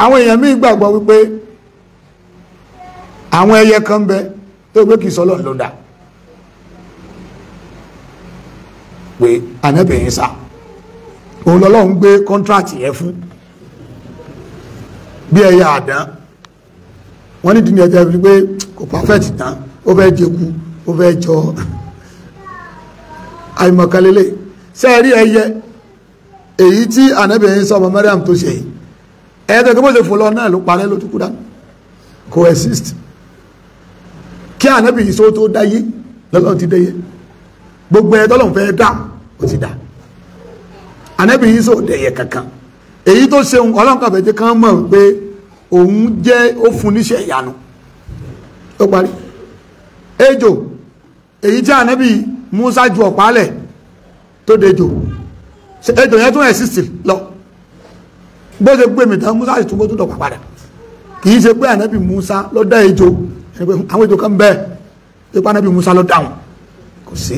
àwọn èèyàn míì gbàgbọ́ wípé àwọn ẹyẹ kan bẹ tó gbé kìí sọ́lọ́ ló dá pé ànábìyìn sá òun lọ́lọ́run gbé kọ́ntrátì yẹn fún bí ẹyẹ àdán wọ́n ní dìní ẹjẹ́ fi pé kò perfect tán ó fẹ́ jẹku ó fẹ́ jọ àìmọ̀kànlélẹ̀ sẹ́ẹ̀rí ẹyẹ èyí tí ànábìyìn sọ ọmọ Mariam tó ṣe yìí ẹ̀yẹ́ tó kí bó ṣe fò lọ náà ló parẹ́ ló túkú dánù coexist kí ànábì yìí só tó dáyé lọ́lọ́run ti dáyé gbogbo ẹ̀ tọ́lọ́run fẹ́ dá ó ti dá ànábì yìí só dẹ̀yẹ kankan èyí tó ṣe ọlọ́run kàfẹ́ jẹ́ kán mọ̀ pé òun jẹ́ ó fún níṣẹ́ ìyanu ó parí ejò èyí tí ànábì Musa ju ọ̀pálẹ̀ tó dejò ejò yẹn tún exist lọ bó ṣe gbé mi tán Musa sì tún bó tún dọ̀pá padà kìí ṣe pé ànábì Musa ló dá ejò àwọn ejò kan bẹ́ẹ̀ ṣe pé ànábì Musa ló dáhùn kò sí.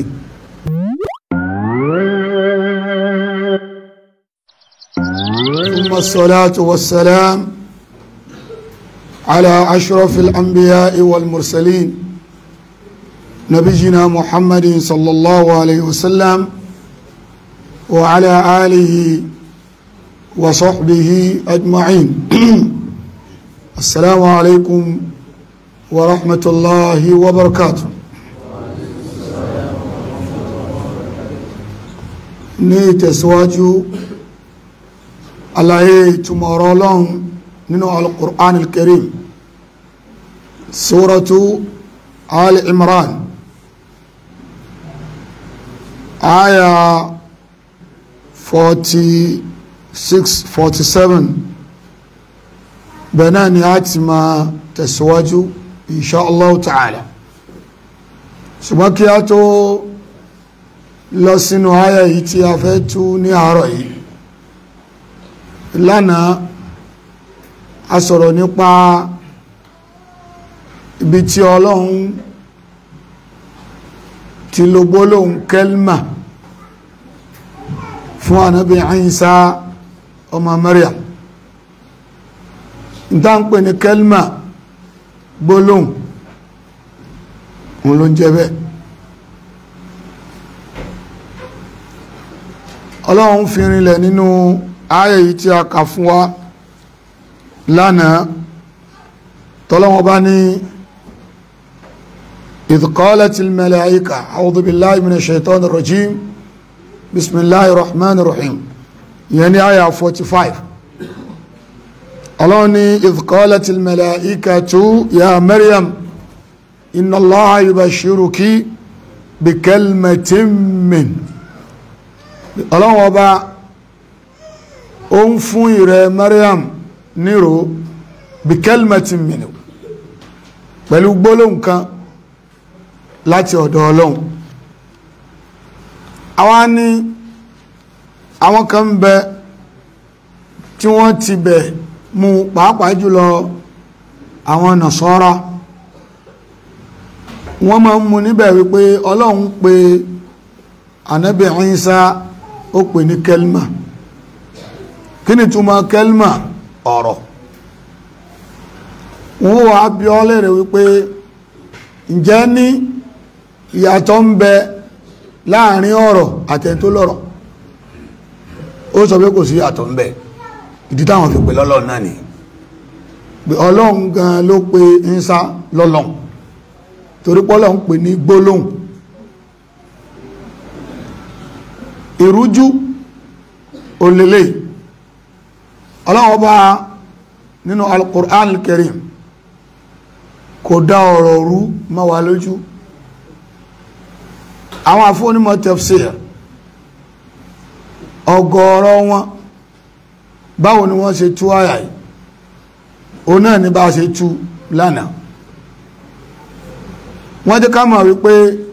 ثم الصلاة والسلام على أشرف الأنبياء والمرسلين نبينا محمد صلى الله عليه وسلم وعلى آله وصحبه أجمعين السلام عليكم ورحمة الله وبركاته ní ìtẹ̀síwájú àlàyé ìtumọ̀ ọ̀rọ̀ ọlọ́run nínú al-Qur'an al-Karim suratu al-Imran aya 46 47 bẹ̀nà ni a ti ma tẹ̀síwájú insha Allah ta'ala ṣùgbọ́n kí a tó lọ sínú aya yìí tí a fẹ́ tú ní àárọ̀ yìí lánàá a sọ̀rọ̀ nípa ibi tí ọlọ́run ti lo gbólóhùn kẹlmà fún ànábì Ìsá ọmọ Maryam ìta ń pè ní kẹlmà gbólóhùn òun ló ń jẹ́ bẹ́ẹ̀ ọlọ́run fi rinlẹ̀ nínú ayẹ̀ yìí tí a kà fún wa lánàá tọ́lọ́wọ́ bá ní idh qalatil malaika a'udhu billahi minash shaitanir rajim bismillahir rahmanir rahim ìyẹn ní ayà 45 ọlọ́run ní idh qalatil malaikatu ya maryam inna allaha yubashiruki bi kalmatin min ọlọ́run ọba ó ń fún ìrẹ Maryam nírò bí kẹlmẹtì mìíràn pẹ̀lú gbólóhùn kan láti ọ̀dọ̀ ọlọ́run àwa ní àwọn kan ń bẹ tí wọ́n ti bẹ̀ mú pàápàá jùlọ àwọn nàṣọ́ra wọ́n máa ń mú níbẹ̀ wípé ọlọ́run pé ànábì Ìsá ó pè ní kẹlmà kí ni túmọ̀ kẹlmà ọ̀rọ̀ wọ́n wà bí ọ lẹ́rẹ̀ wípé ǹjẹ́ ní ìyàtọ̀ ń bẹ láàrin ọ̀rọ̀ àtẹ̀ntó lọ́rọ̀ ó sọ pé kò sí ìyàtọ̀ ń bẹ ìdí táwọn fi pè lọ́lọ́run náà ni pé ọlọ́run gan ló pe Ìsá lọ́lọ́run torí pọ́lọ́run pè ní gbólóhùn ìrújú olèlè ọlọ́wọ́ bá nínú al-Qur'an al-Karim kò dá ọ̀rọ̀ rú mọ́ wa lójú àwọn afọ́nímọ̀ tafsir ọgọ́rọ̀ wọn báwo ni wọ́n ṣe tú àyà yìí o náà ní bá ṣe tú lánàá wọ́n jẹ́ ká mọ̀ wípé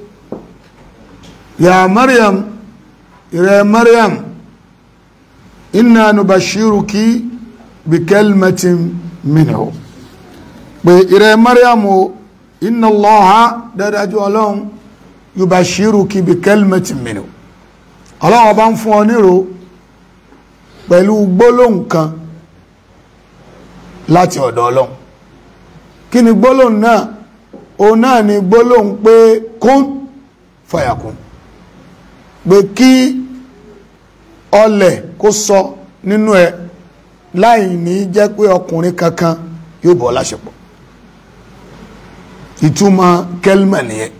ya Maryam ìrẹ Maryam inna nubashiruki bi kalmatin minhu pé ìrẹ Maryam o inna Allaha dádájú ọlọ́run yubashiruki bi kalmatin minhu ọlọ́run bá ń fún ọ nírò pẹ̀lú gbólóhùn kan láti ọ̀dọ̀ ọlọ́run kí ni gbólóhùn náà òun náà ni gbólóhùn pé kún fàyàkún pé kí ọlẹ̀ kó sọ nínú ẹ láì ní jẹ́ pé ọkùnrin kankan yóò bọ́ láṣepọ̀ ìtumọ̀ kẹlmà nìyẹn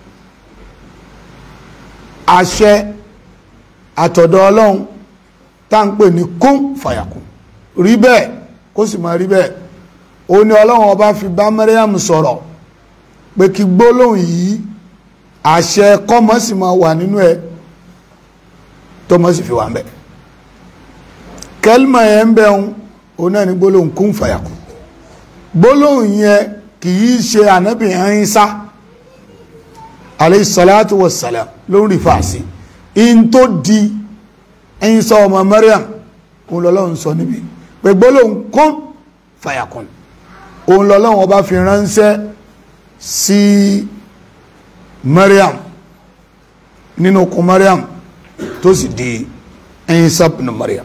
àṣẹ àtọ̀dọ̀ ọlọ́run tá ń pè ní kún fàyàkún rí bẹ́ẹ̀ kó sì máa rí bẹ́ẹ̀ ó ní ọlọ́run ọba fi bá Maryam sọ̀rọ̀ pé kí gbólóhùn yìí àṣẹ kọ́mọ sì máa wà nínú ẹ tó mọ́ sì fi wà ń bẹ̀ kẹlmà yẹn ń bẹ̀ ń ó náà ní gbólóhùn kún fàyàkún gbólóhùn yẹn kì í ṣe ànábì Ìsá alayhi salatu wassalam ló ń rí fàásì in tó di Ìsá ọmọ Maryam òun lọ́lọ́run sọ níbi pé gbólóhùn kún fàyàkún òun lọ́lọ́run ọba fi ránṣẹ́ sí Maryam nínú okùn Maryam tó sì di Ìsá ibn Maryam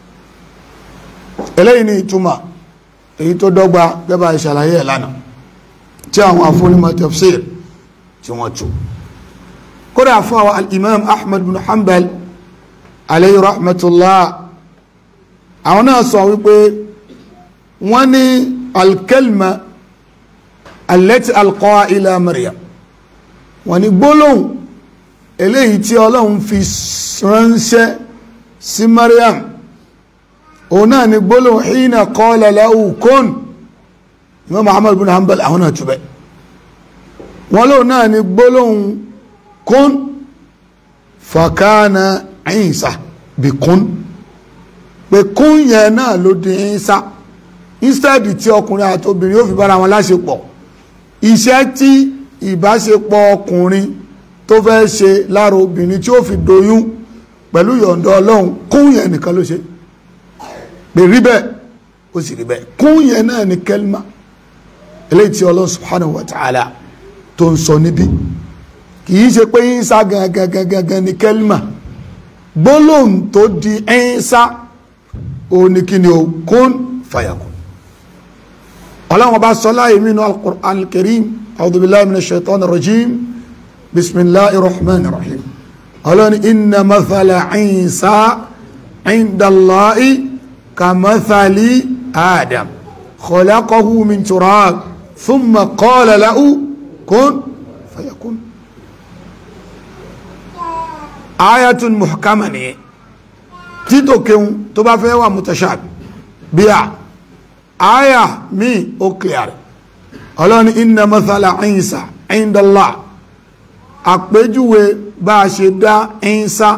eléyìí ni ìtumọ̀ èyí tó dọ́gba gẹ́bà ìṣàlàyé ẹ̀ lánàá tí àwọn afúnimọ̀ tafsir tí wọ́n tú kódà fún àwọn al-imam ahmad bin hanbal alayhi rahmatullah àwọn náà sọ wípé wọ́n ní alkalma allati alqaha ila maryam wọ́n ní gbólóhùn eléyìí tí ọlọ́run fi ránṣẹ́ sí maryam òun náà ni gbólóhùn hina qala lahu kun imam muhammad bin hanbal àwọn náà túbẹ̀ wọ́n lóhùn náà ni gbólóhùn kun fakana Isa bí kun pé kún yẹn náà ló di Isa instead tí ọkùnrin àti obìnrin yóò fi bára wọn láṣepọ̀ iṣẹ́ tí ìbáṣepọ̀ ọkùnrin tó fẹ́ ṣe lára obìnrin tí ó fi doyún pẹ̀lú yọ̀ǹda ọlọ́run kún yẹn nìkan ló ṣe pé rí bẹ́ẹ̀ ó sì rí bẹ́ẹ̀ kún yẹn náà ni kẹlma eléyìí tí ọlọ́run subhanahu wa ta'ala tó ń sọ níbí kìí ṣe pé Ìsá gangan gangan ni kẹlma gbólóhùn tó di Ìsá ó ní kí ni o kún fàyàkùn ọlọ́run bá sọ láyé mínú al-Qur'an al-Karim a'udhu billahi minash shaitani rajim bismillahir rahmanir rahim ọlọ́run inna mathala Ìsá inda Allahi كمثل آدم خلقه من تراب ثم قال له كن فيكون آية محكمة ni títò kéhun tó bá fẹ́ wà mutashabi bí a áyà mi ó clear ọlọ́ni inna mathala Isa inda Allah àpéjúwe bá a ṣe dá Isa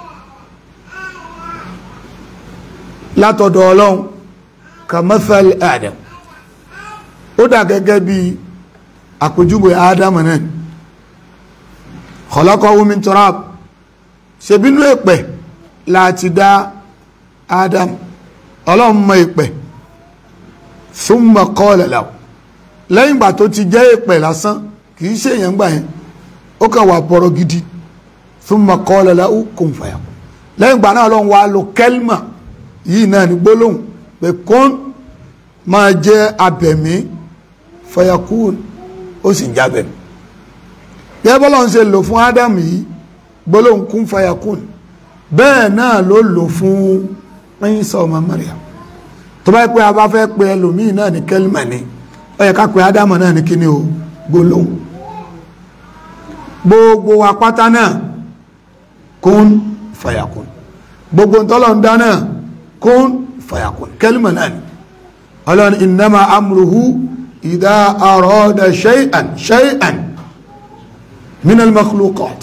látọ̀dọ̀ ọlọ́run kamathal adam ó dà gẹ́gẹ́ bí àpèjúwe adam náà khalaqahu min turab ṣebínú èpẹ̀ láti dá adam ọlọ́run mọ èpẹ̀ thumma qala lahu lẹ́yìn ìgbà tó ti jẹ́ èpẹ̀ lásán kìí ṣe èèyàn gbà yẹn ó kàn wà bọ̀rọ̀ gidi thumma qala lahu kun fayakun lẹ́yìn ìgbà náà ọlọ́run wá lo kẹ́lmà yìí náà ní gbólóhùn pé kún máa jẹ́ abẹ̀mí fayakun ó sì ń jábẹ̀mí gẹ́gẹ́ bọ́lá ń ṣe lò fún ádámù yìí gbólóhùn kún fayakun bẹ́ẹ̀ náà ló lò fún Ìsá ọmọ Maryam tó bá pẹ́ a bá fẹ́ pe ẹlòmíì náà ní kẹ́lìmà ni ó yẹ ká pe ádámù náà ní kíní o gbólóhùn gbogbo apáta náà kún fayakun gbogbo ntọ́lọ̀ ń dá náà kún fàyàkùn kẹlìmọ̀ náà ni ọlọ́ni innama amruhu idha arada shay'an shay'an min al-makhluqat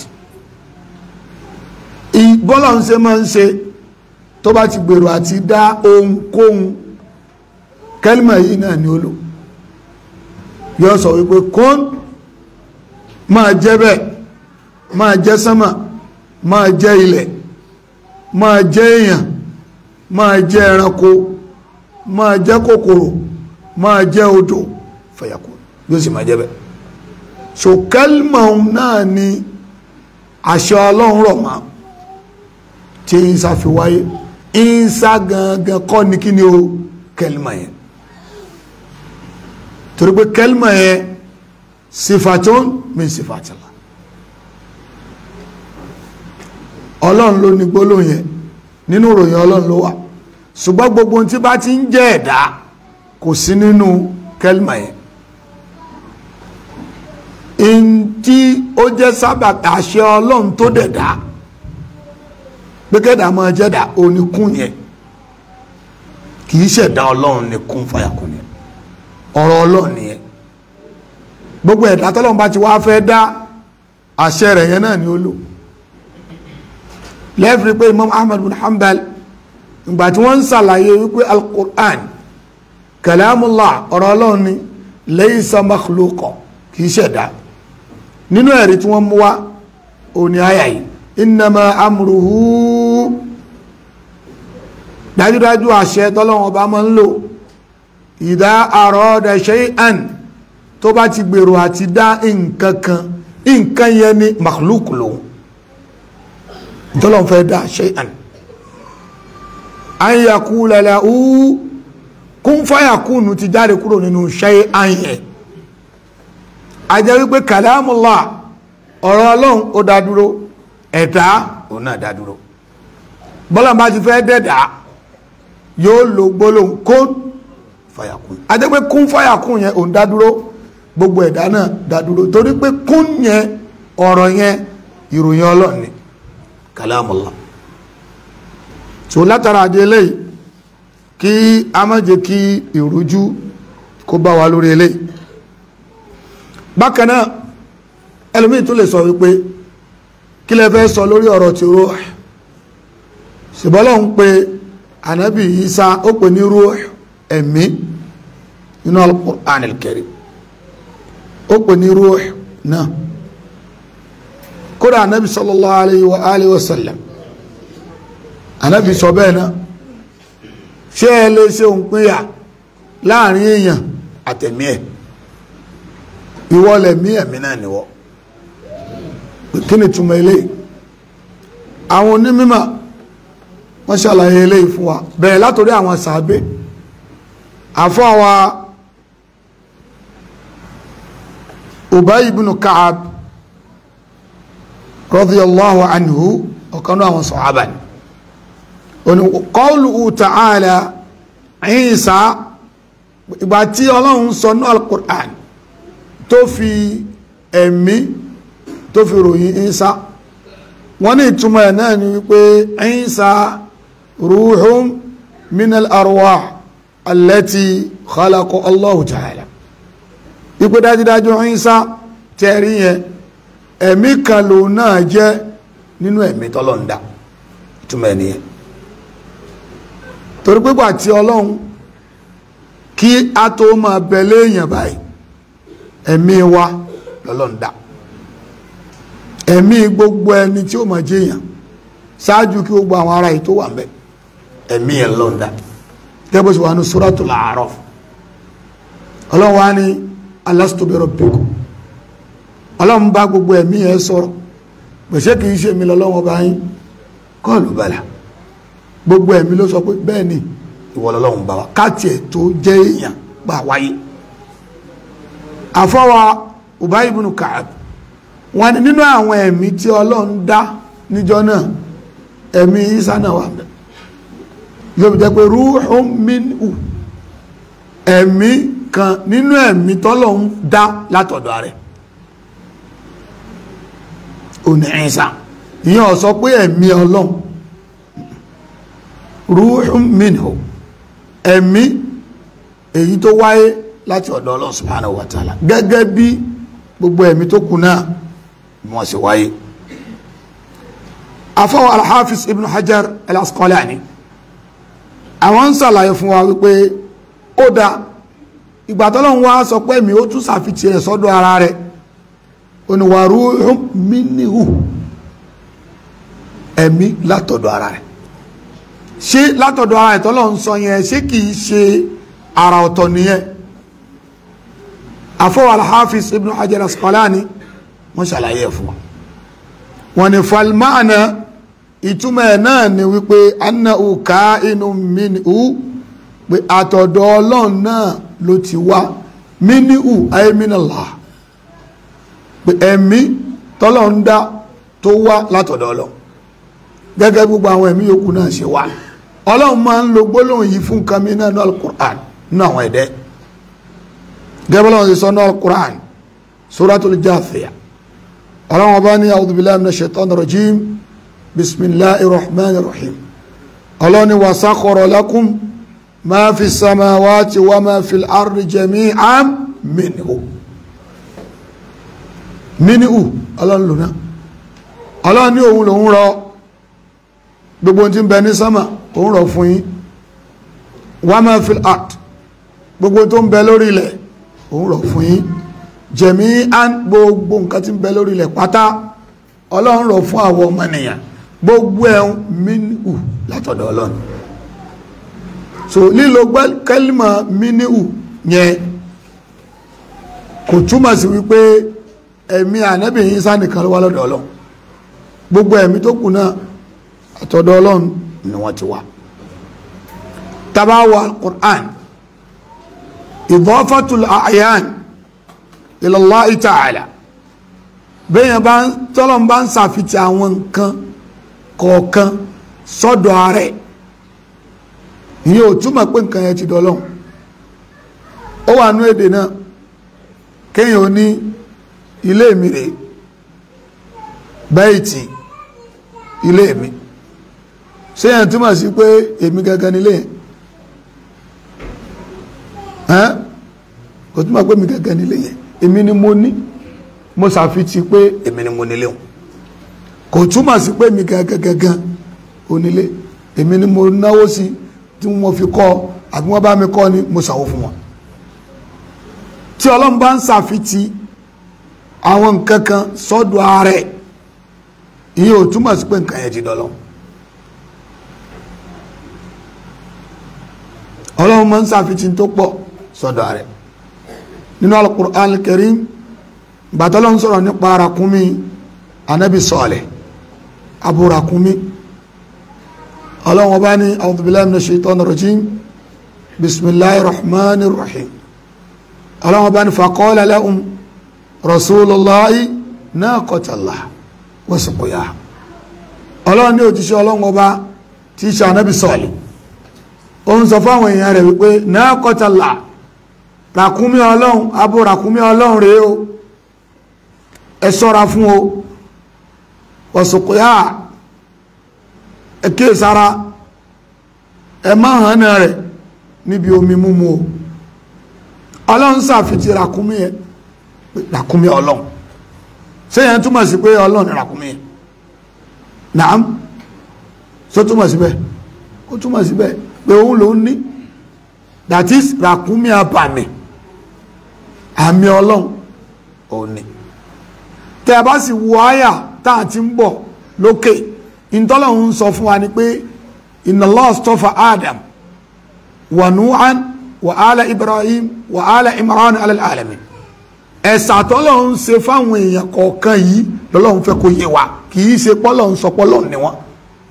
ìbọ́lọ̀ ń ṣe máa ń ṣe tó bá ti gbèrò àti dá ohunkóhun kẹlìmọ̀ yìí náà ni ó lò yóò sọ wípé kún máa jẹ́ bẹ́ẹ̀ máa jẹ́ sánmà máa jẹ́ ilẹ̀ máa jẹ́ èèyàn máa jẹ́ ẹranko máa jẹ́ kòkòrò máa jẹ́ odò fẹ̀yàkó yóò sì máa jẹ́ bẹ́ẹ̀ so kẹlmọ̀ náà ni àṣẹ ọlọ́run rọ̀ máa tí Ìsá fi wáyé Ìsá gangan kọ́ ni kí ni o kẹlmọ̀ yẹn torí pé kẹlmà yẹn sifatun min sifatillah ọlọ́run ló ní gbólóhùn yẹn nínú ìròyìn ọlọ́run ló wà ṣùgbọ́n gbogbo tí bá ti ń jẹ́ ẹ̀dá kò sí nínú kẹlmà yẹn in tí ó jẹ́ sábà àṣẹ ọlọ́run tó dẹ̀dá pé kẹ́dà máa jẹ́dà oníkún yẹn kì í ṣẹ̀dá ọlọ́run ní kún fàyàkùn yẹn ọ̀rọ̀ ọlọ́run nìyẹn gbogbo ẹ̀dá tọ́lọ́run bá ti wá fẹ́ dá àṣẹ rẹ̀ yẹn náà ni ó lò lẹ́fìrí pé Imam Ahmad bin Hanbal ìgbà tí wọ́n ń ṣàlàyé wípé al-Qur'an kalamullah ọ̀rọ̀ ọlọ́run ni laysa makhluqa kì í ṣẹ̀dá nínú ẹ̀rí tí wọ́n mú wá òní àyà yìí innama amruhu dájúdájú àṣẹ tọ́lọ́wọ́n bá máa ń lò ìdá arada shay'an tó bá ti gbèrò àti dá nǹkan kan nǹkan yẹn ni makhluk lòun tọ́lọ́wọ́n fẹ́ dá shay'an an yaqula lahu kún fayakunu ti jáde kúrò nínú shay'an yẹn a jẹ́ wípé kalamullah ọ̀rọ̀ ọlọ́run ó dá dúró ẹ̀dá òun náà dá dúró bọ́lá bá ti fẹ́ dẹ̀dá yóò lo gbólóhùn kún fàyàkùn a jẹ́ pé kún fàyàkùn yẹn òun dá dúró gbogbo ẹ̀dá náà dá dúró torí pé kún yẹn ọ̀rọ̀ yẹn ìròyìn ọlọ́run ni kalamullah tó látara àdé eléyìí kí a má jẹ́ kí ìrújú kó bá wa lórí eléyìí bákan náà ẹlòmíì tún lè sọ wípé kí lẹ fẹ́ sọ lórí ọ̀rọ̀ tí ruh ṣùgbọ́n ń pe ànábì Isa ó pè ní ruh ẹ̀mí nínú al-Qur'an al-Karim ó pè ní ruh náà kódà ànábì sallallahu alayhi wa alihi wa sallam ànábì sọ bẹ́ẹ̀ náà ṣé ẹ lè ṣe òǹpinya láàrin èèyàn àtẹ̀mí ẹ̀ ìwọ lẹ̀mí ẹ̀mí náà niwọ kí ni túmọ̀ eléyìí àwọn onímọ̀ wọ́n ṣàlàyé eléyìí fún wa bẹ̀rẹ̀ látòrí àwọn sàábé àfọ́ àwa Ubay ibn Ka'ab radiyallahu anhu ọ̀kanú àwọn sọ̀hábà ni òní qawluhu ta'ala Isa ìgbà tí ọlọ́run sọ ní al-Qur'an tó fi ẹ̀mí tó fi ròyìn Ìsá wọ́n ní ìtumọ̀ ẹ̀ náà ni wípé Ìsá ruhun minal arwah allati khalaqa Allahu ta'ala ipé dájúdájú Ìsá tẹ́rí yẹn ẹ̀mí kan ló náà jẹ́ nínú ẹ̀mí tọ́lọ́ndà ìtumọ̀ ẹ̀ nìyẹn torí pípà tí ọlọ́run kí a tó máa bẹ̀lẹ́ èèyàn báyìí ẹ̀mí wa lọ́lọ́ndà ẹ̀mí gbogbo ẹni tí ó máa jẹ́yàn ṣáájú kí gbogbo àwọn ará yìí tó wà ńbẹ̀ ẹ̀mí ẹ̀ lọ́ndà gẹ́gbẹ́ sí wà ní Suratul A'raf ọlọ́run wá ní alastu bi rabbikum ọlọ́run bá gbogbo ẹ̀mí ẹ̀ sọ̀rọ̀ pèsè kì í ṣe mi lọ́lọ́wọ́ bá yín kọ́ọ̀lù bàlà gbogbo ẹ̀mí ló sọ pé bẹ́ẹ̀ ni ìwọ lọ́lọ́run bá wa káàtì ẹ̀ tó jẹ́ èèyàn gbà wáyé àfọwà Ubay ibn Ka'ab wọn ni nínú àwọn ẹ̀mí tí Ọlọ́run dá níjọ́ náà ẹ̀mí Isa náà wà bẹ́ẹ̀ yóò fi jẹ́ pé ruhun minhu ẹ̀mí kan nínú ẹ̀mí tọ́lọ́run dá látọ̀dọ̀ rẹ̀ òní Isa ìyẹn ó sọ pé ẹ̀mí Ọlọ́run ruhun minhu ẹ̀mí èyí tó wáyé láti ọ̀dọ̀ Ọlọ́run subhanahu wa ta'ala gẹ́gẹ́ bí gbogbo ẹ̀mí tó kù náà wọ́n sì wáyé afọ́wọ́ al-Hafiz ibn Hajar al-Asqalani àwọn ń sàlàyé fún wa wípé ó dá ìgbà tọ́lọ́run wá sọ pé mi ó tún sàfitì ẹ̀ sọ́dọ̀ ara rẹ̀ oníwà ruhun minhu ẹ̀mí látọ̀dọ̀ ara rẹ̀ ṣé látọ̀dọ̀ ara ìtọ́lọ́run sọ yẹn ṣé kìí ṣe ara ọ̀tọ̀ nìyẹn afọwọ́ alhafiz ibn hajar asqalani wọ́n ṣàlàyé ẹ̀ fún wa wọ́n ní falmaana ìtumọ̀ ẹ̀ náà ni wípé annahu ka'inun minhu pé àtọ̀dọ̀ ọlọ́run náà ló ti wá mínú ayémínàlá pé ẹ̀mí tọ́lọ̀ ń dá tó wá látọ̀dọ̀ ọlọ́ gẹ́gẹ́ gbogbo àwọn ẹ̀mí yòókù náà ṣe wá ọlọ́run máa ń lo gbólóhùn yìí fún nǹkan mìíràn ní alukur'an ní àwọn ẹ̀dẹ́ gẹ́gẹ́ bọ́lá ṣe sọ ní alukur'an suratul Jathiyah ọlọ́run ọba ní a'udhu billahi minash shaitanir rajim bismillahir rahmanir rahim ọlọ́run ní wa sakhkhara lakum ma fi samawati wa ma fil ardi jami'an minhu minhu ọlọ́run lónà ọlọ́run ní òun lòun rọ gbogbo tí ń bẹ ní sámà òun rọ fún yín wa ma fil ard gbogbo tó ń bẹ lórí ilẹ̀ òun rọ fún yín jami'an gbogbo nǹkan tí ń bẹ lórí ilẹ̀ pátá ọlọ́run rọ fún àwọn ọmọnìyàn gbogbo ẹ̀ minhu látọ̀dọ̀ ọlọ́run so lílo kẹ́lìmọ̀ mínú yẹn kò túmọ̀ sí wípé ẹ̀mí ànábì Ìsá nìkan ló wá lọ́dọ̀ ọlọ́run gbogbo ẹ̀mí tó kù náà àtọ̀dọ̀ ọlọ́run ni wọ́n ti wá tabawa Qur'an idafatul a'yan ila Allah ta'ala bẹ́yẹn bá tọ́lọ̀ bá ń sàfitì àwọn nǹkan kọ̀ọ̀kan sọ́dọ̀ ààrẹ ìyẹn ò túmọ̀ pé nǹkan yẹn ti dọ́lọ́hun ó wà nú èdè náà kéèyàn ó ní ilé mi rèé bẹ́ẹ̀tì ilé mi ṣé yẹn túmọ̀ sí pé èmi gangan nílé yẹn ẹ́n kò túmọ̀ pé èmi gangan nílé yẹn èmi ni mo ní mo ṣàfitì pé èmi ni mo nílé wọn kò túmọ̀ sí pé èmi gangan gangan onílé èmi ni mo náwó sí tí wọ́n fi kọ́ àbí wọ́n bá mi kọ́ ni mo ṣàwó fún wọn tí ọlọ́run bá ń ṣàfitì àwọn nǹkan kan sọ́dọ̀ ààrẹ ìyẹn ò túmọ̀ sí pé nǹkan yẹn ti dọ́lọ́ ọlọ́run máa ń ṣàfitì tó pọ̀ sọ́dọ̀ ààrẹ nínú al-Qur'an al-Karim bàtọ́lọ́ ń sọ̀rọ̀ nípa arakúnmí anabi Salih aburakúnmí ọlọ́run ọba ní a'udhu billahi minash shaitanir rajim bismillahir rahmanir rahim ọlọ́run ọba ní faqala lahum rasulullahi naqatallah wa suqiyaha ọlọ́run ní òjíṣẹ́ ọlọ́run ọba tí í ṣe anabi Salih ó ń sọ fáwọn èèyàn rẹ̀ wípé naqatallah ràkúnmí ọlọ́run abo ràkúnmí ọlọ́run rèé o ẹ ṣọ́ra fún o wa ẹkẹ́ sára ẹ má hàn náà rẹ̀ níbi omi múmu o ọlọ́run sàfitì ràkúnmí ẹ ràkúnmí ọlọ́run sẹ́yìn túmọ̀ sí pé ọlọ́run ràkúnmí ẹ naam só túmọ̀ síbẹ̀ ó túmọ̀ síbẹ̀ pé òun ló ń ní that is ràkúnmí abàmì àmì ọlọ́run òun ni tẹ́ ẹ bá sì wo àyà tá à ti ń bọ̀ lókè ìtọ́lọ́hun sọ fún wa ni pé inna Allah astafa Adam wa Nuhan wa ala Ibrahim wa ala Imran ala alamin ẹ̀sà tọ́lọ́hun ṣe fáwọn èèyàn kọ̀ọ̀kan yìí lọ́lọ́hun fẹ́ kó yé wa kì í ṣe pọ́lọ́hun sọ pọ́lọ́hun ni wọ́n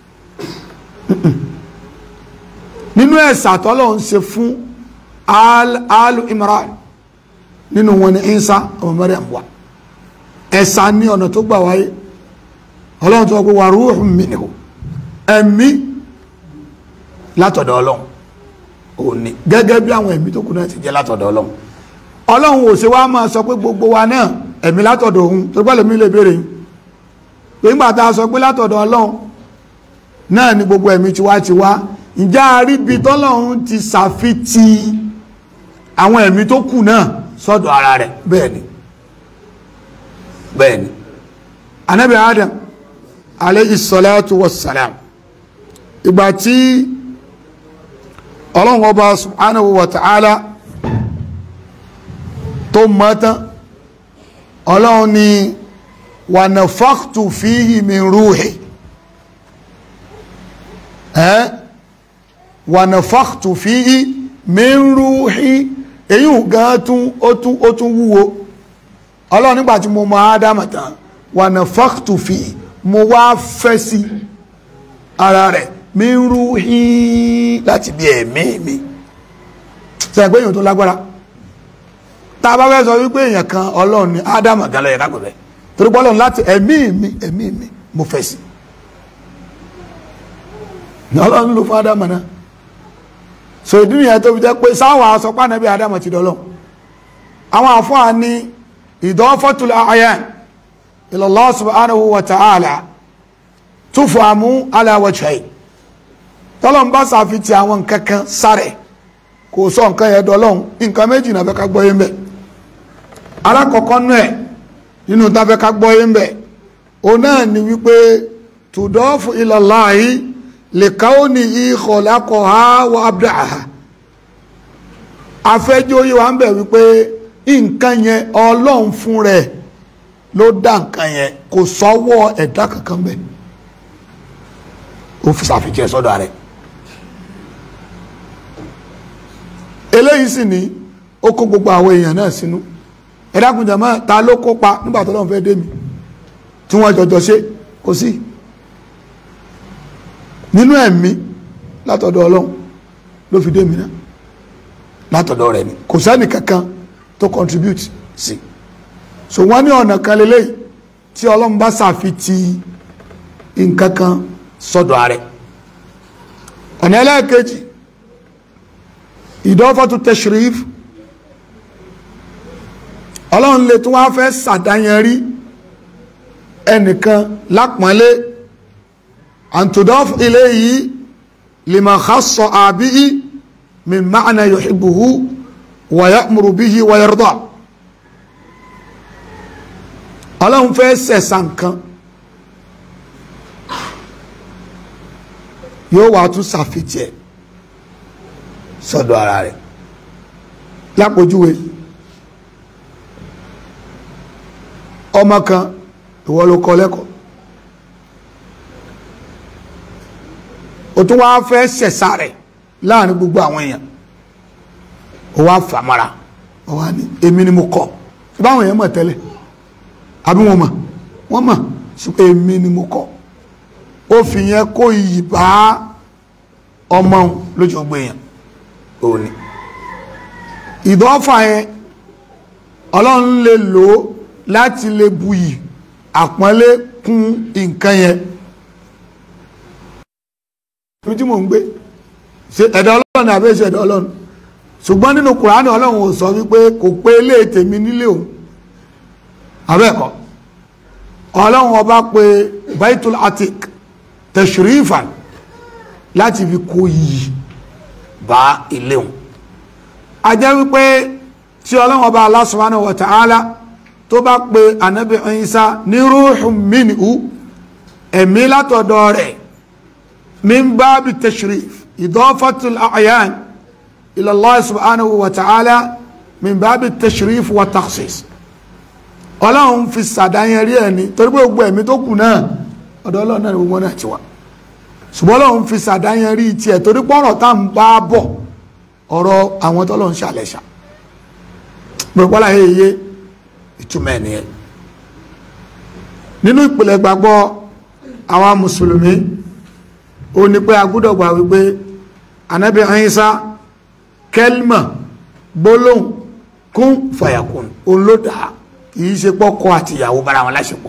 nínú ẹ̀sà tọ́lọ́hun ṣe fún alu Imran nínú wọn ni Isa ọmọ Maryam wa ẹ̀sà ní ọ̀nà tó gbà wáyé ọlọ́run tó wọ́n pé wà ruhun minhu ẹ̀mí látọ̀dọ̀ ọlọ́run ò ní gẹ́gẹ́ bí àwọn ẹ̀mí tó kù náà ti jẹ́ látọ̀dọ̀ ọlọ́run ọlọ́run ò ṣe wá máa sọ pé gbogbo wa náà ẹ̀mí látọ̀dọ̀ òun tó gbọ́dọ̀ mi lè béèrè yìí pé nígbà tá a sọ pé látọ̀dọ̀ ọlọ́run náà ni gbogbo ẹ̀mí tiwa ti wá ǹjẹ́ àríbi tọ́lọ́run ti ṣàfitì àwọn ẹ̀mí tó kù náà sọ́dọ̀ ara rẹ̀ bẹ́ẹ̀ ni bẹ́ẹ̀ ni anabi adam alayhi salatu wassalam ìgbà tí ọlọ́run ọba subhanahu wa ta'ala tó mọ́tán ọlọ́run ni wa nafakhtu fihi min ruhi ẹ́ wa nafakhtu fihi min ruhi èyí ò gan tún ó tún wúwo ọlọ́run nígbà tí mo mọ ádámà tán wà nà fàktù fi mo wá fẹ́ sí ara rẹ̀ mi ń rú hí láti bí ẹ̀mí mi sẹ́yìn pé èèyàn tó lágbára tá a bá fẹ́ sọ wípé èèyàn kan ọlọ́run ni ádámù gan ló yẹ ká pè bẹ́ẹ̀ torí pé ọlọ́run láti ẹ̀mí mi ẹ̀mí mi mo fẹ́ sí ní ọlọ́run ló fún ádámù náà so ìdí nìyẹn tó fi jẹ́ pé sáwọn asọpá nàbí ádámù ti dọ́lọ́ àwọn àfọ́à ní idafatul a'yan ila Allah subhanahu wa ta'ala tufamu ala wajhayn tọ́lọ́n bá sàfitì àwọn nǹkan kan sáré kò sọ nǹkan yẹn dọ́lọ́hún nǹkan méjì náà fẹ́ ká gbọ́ yín bẹ̀ alákọ̀ọ́kọ́ nú ẹ̀ nínú tá fẹ́ ká gbọ́ yín bẹ̀ òun náà ni wípé tudafu ila Allahi li kawnihi khalaqaha wa abda'aha afẹ́jọ́ yìí wà ń bẹ̀ wípé nǹkan yẹn ọlọ́run fún rẹ̀ ló dá nǹkan yẹn kò sọ́wọ́ ẹ̀dá kankan bẹ́ẹ̀ ó fi ṣàfihàn sọ́dọ̀ rẹ̀ eléyìí sì ni ó kó gbogbo àwọn èèyàn náà sínú ẹ̀dákùnjà máa ta ló kópa nígbà tó lọ́n fẹ́ dé mi tí wọ́n jọjọ ṣe kò sí nínú ẹ̀mí látọ̀dọ̀ ọlọ́run ló fi dé mi náà látọ̀dọ̀ rẹ̀ ni kò sẹ́ni kankan tó contribute sí so wọ́n ní ọ̀nà kan lélẹ́yìí tí ọlọ́run bá ṣàfitì nǹkan kan sọ́dọ̀ ààrẹ ọ̀nà ẹlẹ́ẹ̀kejì ìdọ́fọ́tú tashrif ọlọ́run lè tún wá fẹ́ sàdáyẹnrí ẹnìkan lápọ́nlé àǹtòdọ́f ilé yìí lima khassa àbí min ma'na yuhibbuhu wa ya'muru bihi wa yarda ọlọ́run fẹ́ sẹ̀sà nǹkan yóò wá tún ṣàfihàn ẹ̀ sọ́dọ̀ ara rẹ̀ lápòjúwe ọmọ kan ìwọ ló kọ́ lẹ́kọ̀ọ́ o tún wá fẹ́ ṣẹ̀ṣà rẹ̀ láàrin gbogbo àwọn èèyàn o wá fàmọ́ra o wá ní èmi ni mo kọ́ báwọn èèyàn mọ̀ tẹ́lẹ̀ àbí wọn mọ̀ wọ́n mọ̀ ṣùgbọ́n èmi ni mo kọ́ ó fi yẹn kó iyì bá ọmọ lójú gbé yẹn òun ni ìdọ́fà yẹn ọlọ́run lè lò ó láti lè buyì àpọ́nlé kún nǹkan yẹn ní tí mò ń gbé ṣe ẹ̀dá ọlọ́run àbẹ́ ṣe ẹ̀dá ọlọ́run ṣùgbọ́n nínú kùránì ọlọ́run ò sọ wípé kò pé ilé tèmi nílé òun abẹ́ẹ̀kọ́ ọlọ́run ọba pé baitul atik tashrifan láti fi kó yìí bá ilé òun a jẹ́ wípé tí ọlọ́run ọba Allah subhanahu wa ta'ala tó bá pe anabi Isa ní ruhun minhu ẹ̀mí látọ̀dọ̀ rẹ̀ min babi tashrif idafatul a'yan ila Allah subhanahu wa ta'ala min babi tashrif wa takhsis ọlọ́run fi sàdáyẹn rí ẹni torí pé gbogbo ẹ̀mí tó kù náà ọ̀dọ̀ ọlọ́run náà ni gbogbo náà ti wà ṣùgbọ́n ọlọ́run fi sàdáyẹn rí tiẹ̀ torí pọ́nrọ̀ tá à ń bá bọ̀ ọ̀rọ̀ àwọn tọ́lọ́ ń ṣàlẹ̀ṣà gbogbo láyé iye ìtumọ̀ ẹ̀ nìyẹn nínú ìpìlẹ̀ gbàgbọ́ àwọn mùsùlùmí ó ní pé a gbọ́dọ̀ gbà wípé anábì Ìsá kẹlmà gbólóhùn kún fàyàkùn òun ló dà kìí ṣe pọ́kọ àti ìyàwó bára wọn láṣepọ̀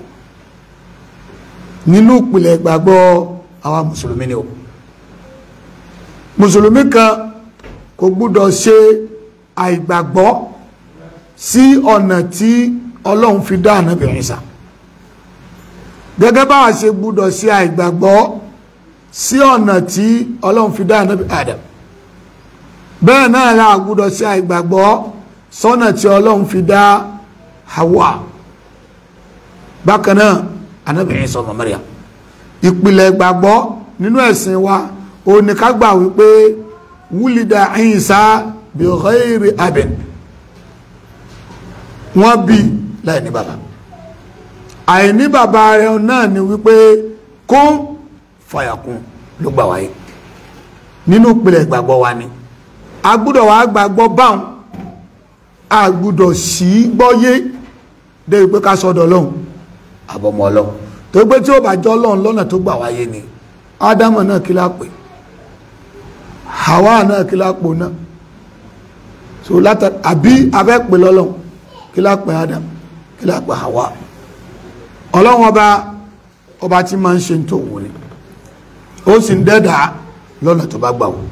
nínú ìpìlẹ̀ gbàgbọ́ àwọn mùsùlùmí ni o mùsùlùmí kan kò gbúdọ̀ ṣe àìgbàgbọ́ sí ọ̀nà tí ọlọ́run fi dá ànábì Ìsá gẹ́gẹ́ bá a ṣe gbúdọ̀ ṣe àìgbàgbọ́ sí ọ̀nà tí ọlọ́run fi dá ànábì Adam bẹ́ẹ̀ náà la gbúdọ̀ ṣe àìgbàgbọ́ sọ́nà tí ọlọ́run fi dá Hawa bákan náà ànábì Ìsá ọmọ Maryam ìpìlẹ̀ ìgbàgbọ́ nínú ẹ̀sìn wa ó ní ká gbà wípé wúlìdà Ìsá bi ghairi abin wọ́n bí láì ní bàbá àìní bàbá rẹ̀ náà ni wípé kún fàyàkún ló gbà wáyé nínú ìpìlẹ̀ ìgbàgbọ́ wa ni a gbúdọ̀ wá gbàgbọ́ báwọn a gbúdọ̀ sí gbọ́yé dé wípé ká sọ́dọ̀ Ọlọ́hun àbọ̀mọ́ Ọlọ́hun tó gbé tí ó bá jọ Ọlọ́hun lọ́nà tó gbà wáyé ni ádámọ̀ náà kí lápè Hawa náà kí lápò náà so látà àbí abẹ́ pè lọ́lọ́hun kí lápẹ́ Adam kí lápẹ́ Hawa ọlọ́run ọba ọba tí máa ń ṣe tó wù ní ó sì ń dẹ́dà lọ́nà tó bá gbà wù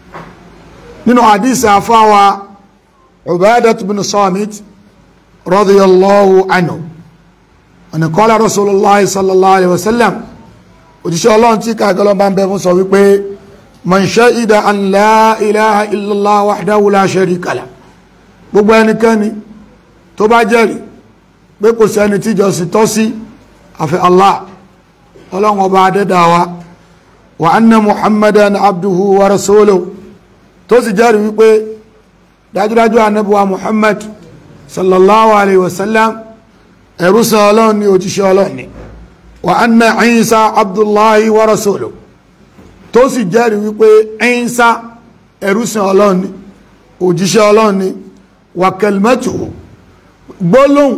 nínú hadith àfáwa Ubadah bin Samit radiyallahu anhu ọ̀nà qala Rasulullah sallallahu alaihi wasallam òjíṣẹ́ ọlọ́run tí kàgọ́lọ́ bá ń bẹ fún sọ wípé man shahida an la ilaha illallah wahdahu la sharika lah gbogbo ẹnikẹ́ni tó bá jẹ́rìí pé kò sẹ́ni tíjọsìn tọ́ sí àfi Allah ọlọ́run ọba adẹ́dáwa wa anna muhammadan abduhu wa rasuluhu tó sì jẹ́rìí wípé dájúdájú anábíwa muhammad sallallahu alaihi wasallam ẹrúsàn ọlọ́run ni òjíṣẹ́ ọlọ́run ni wa anna Isa abdullahi wa rasuluhu tó sì jẹ́rìí wípé Isa ẹrúsàn ọlọ́run ni òjíṣẹ́ ọlọ́run ni wa kalimatuhu gbólóhùn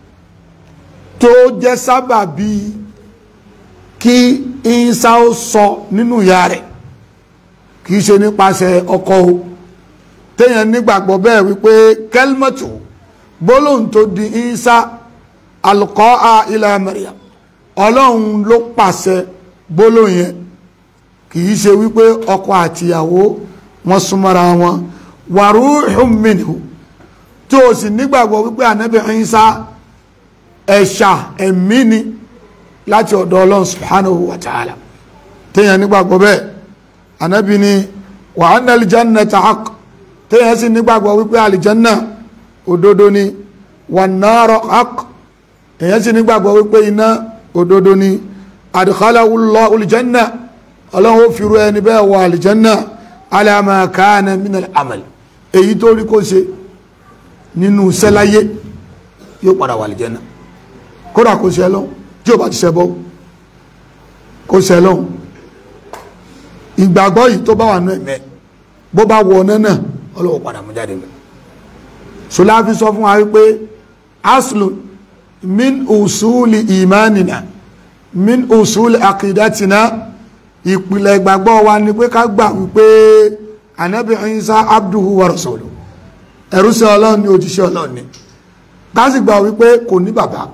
tó jẹ́ sábàbí kí Isa ó sọ nínú ìyá rẹ̀ kìí ṣe nípasẹ̀ ọkọ o téèyàn nígbàgbọ́ bẹ́ẹ̀ wípé kalimatu gbólóhùn tó di Isa alqa'a ila Maryam ọlọ́run ló pàṣẹ gbólóhùn yẹn kìí ṣe wípé ọkọ àtìyàwó wọn súnmọ́ra wọn wa ruhun minhu tó o sì nígbàgbọ́ wípé ànábì Ìsá ẹ̀ṣà ẹ̀mí ni láti ọ̀dọ̀ ọlọ́run subhanahu wa ta'ala téèyàn nígbàgbọ́ bẹ́ẹ̀ ànábì ni wa anna al-jannata haqq téèyàn sì nígbàgbọ́ wípé àlìjánná òdodo ni wan nara haqq èèyàn sì nígbàgbọ́ wípé iná òdodo ni adkhalahu Allahu al-janna ọlọ́run ó firu ẹni bẹ́ẹ̀ wọ àlìjánná ala ma kana min al-amal èyí tó rí kó ṣe nínú sẹ́láyé yóò padà wà àlìjánná kódà kó ṣe lọ́n tí ó bá ti ṣẹbọ kó ṣe lọ́n ìgbàgbọ́ yìí tó bá wà náà ẹ̀mẹ́ bó bá wọ ọ̀nà náà ọlọ́wọ́ padà mú jáde mẹ́ ṣọlá fi sọ fún wa wípé aslu min usuli imanina min usuli akidatina ìpìlẹ̀ ìgbàgbọ́ wa ni pé ká gbà wípé anabi Isa abduhu wa rasuluhu ẹ̀rú sí ọlọ́run ní òjíṣẹ́ ọlọ́run ni ká sì gbà wípé kò ní bàbá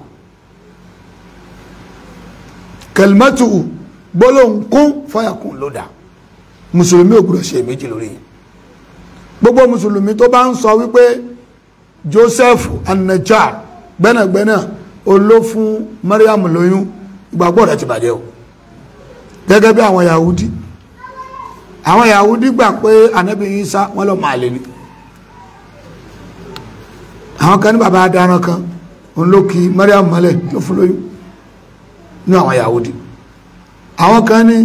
kẹlmẹ́tù gbólóhùn kún fọ́yàkùn ló dá mùsùlùmí ò gbọ́dọ̀ ṣe méjì lórí yẹn gbogbo mùsùlùmí tó bá ń sọ wípé Joseph anajar gbẹ́nàgbẹ́nà oló fún Mariam lóyún ìgbàgbọ́ rẹ̀ ti bàjẹ́ o gẹ́gẹ́ bí àwọn Yahudi àwọn Yahudi gbà pé anabi Isa wọn lọ máa lè ní àwọn kan ní bàbá adarán kan òun ló kí Mariam mọ́lẹ̀ ló fún lóyún ní àwọn Yahudi àwọn kan ní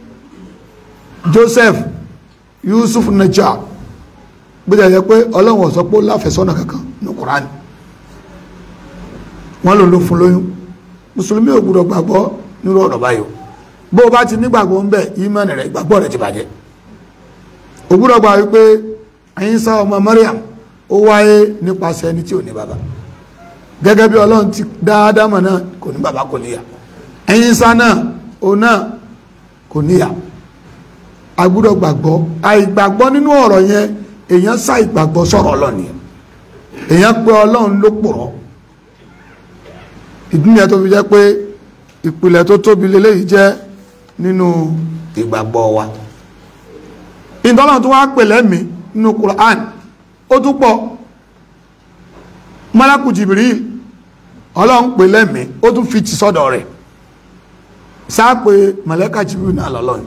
Joseph Yusuf Najjar gbọ́dọ̀ yẹ pé Ọlọ́run ó sọ pé ó láfẹ̀sọ́nà kankan ní Kùránì wọ́n lò ló fún lóyún mùsùlùmí ò gbọ́dọ̀ gbàgbọ́ nírú ọ̀rọ̀ báyìí bó o bá ti nígbàgbọ́ ń bẹ̀ ìmánì rẹ̀ ìgbàgbọ́ rẹ̀ ti bàjẹ́ ò gbọ́dọ̀ gbà wípé Ìsá ọmọ Mariam ó wáyé nípasẹ̀ ẹni tí ò ní bàbá gẹ́gẹ́ bí Ọlọ́run ti dáadáa mọ̀ náà kò ní bàbá kò níyà Ìsá náà ó náà kò níyà a gbọ́dọ̀ gbàgbọ́ àìgbàgbọ́ nínú ọ̀rọ̀ yẹn èèyàn sá ìgbàgbọ́ sọ̀rọ̀ Ọlọ́run yẹn èèyàn pé Ọlọ́run ló pòrọ̀ ìdí nìyẹn tó fi jẹ́ pé ìpìlẹ̀ tó tóbi lélẹ́yìí jẹ́ nínú ìgbàgbọ́ wa ìtọ́nà tó wá pè lẹ́mìí nínú Qur'an ó tún pọ̀ malaku Jibril Ọlọ́run pè lẹ́mìí ó tún fi ti sọ́dọ̀ rẹ̀ sáà pé màláíkà Jibril náà lọ́lọ́run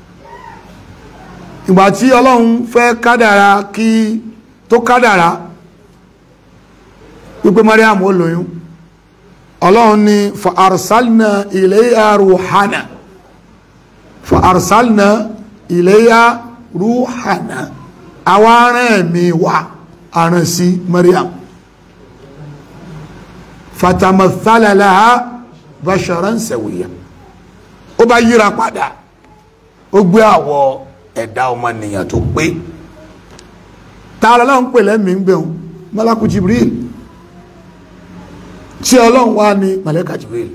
ìgbà tí ọlọ́run fẹ́ kádàrá kí tó kádàrá wípé Mariam ó lóyún ọlọ́run ni fa arsalna ilayha ruhana fa arsalna ilayha ruhana àwọn arán ẹ̀mí wa aràn sí Mariam fatamathala laha basharan sawiya ó bá yíra padà ó gbé àwọ̀ ẹ̀dá ọmọnìyàn tó pé tààrà lọ́n pè lẹ́mìí ń gbẹ̀hùn malaku jibril tí ọlọ́run wá ní malaka jibril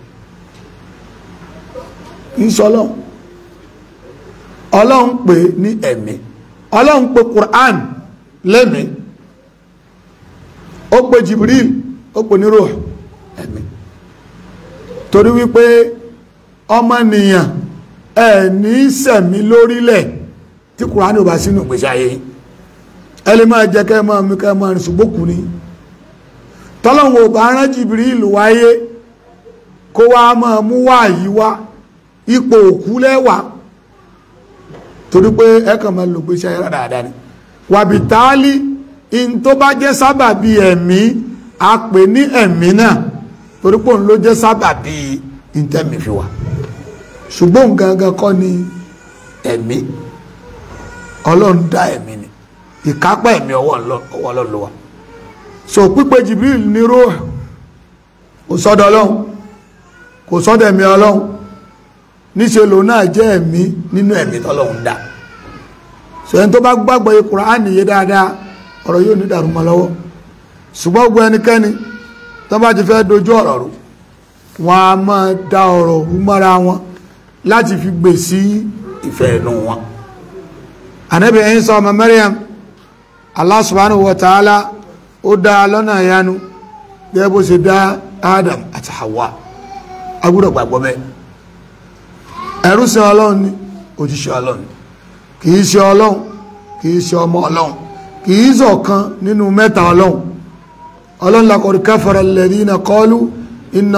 ìṣọ́lọ́run ọlọ́run pè ní ẹ̀mí ọlọ́run pè quran lẹ́mìí ó pe Jibril ó pe ní ruh ẹ̀mí torí wípé ọmọnìyàn ẹ̀ ní sẹ̀mí lórílẹ̀ tí kùránì ò bá sínú ìgbésí ayé ẹ lè máa jẹ kẹ́ máa mi kẹ́ máa rìn ṣùgbọ́n kù ní tọ́lọ́wọ́ ò bá rán Jibril wáyé kó wá máa mú wá yí wá ipò òkú lẹ́wà torí pé ẹkàn máa lò gbéṣẹ́ ayé dáadáa ni wàbí táálí in tó bá jẹ́ sábàbí ẹ̀mí a pè ní ẹ̀mí náà torí pé òun ló jẹ́ sábàbí ìtẹ́mì fi wà ṣùgbọ́n gangan kọ́ ni ẹ̀mí ọlọ́run dá ẹ̀mí ni ìkápá ẹ̀mí ọwọ́ ọlọ́run ló wà so pípé Jibril ní róò kò sọ́dọ̀ ọlọ́run kò sọ́dọ̀ ẹ̀mí ọlọ́run níṣẹ́ lò náà jẹ́ ẹ̀mí nínú ẹ̀mí tọ́lọ́run dá so ẹni tó bá gbàgbọ́ Kùránì yé dáadáa ọ̀rọ̀ yóò ní dàrú mọ́ lọ́wọ́ ṣùgbọ́n gbọ́ ẹnikẹ́ni tó bá ti fẹ́ dojú ọ̀rọ̀ rú wọn a máa da ọ̀rọ̀ rú mọ́ra wọn láti fi gbè sí ìfẹ́ inú wọn Ànábì Ìsá ọmọ Maryam Allah subhanahu wa ta'ala ó dá lọ́nà ìyanu gẹ́gẹ́ bó ṣe dá Adam àti Hawa agbúdọ̀ gbàgbọ́ bẹ́ẹ̀ ẹrú sí ọlọ́run ni òjíṣẹ́ ọlọ́run kìí ṣe ọlọ́run kìí ṣe ọmọ ọlọ́run kìí ṣọ̀kan nínú mẹ́ta ọlọ́run ọlọ́run laqad kafara alladhina qalu inna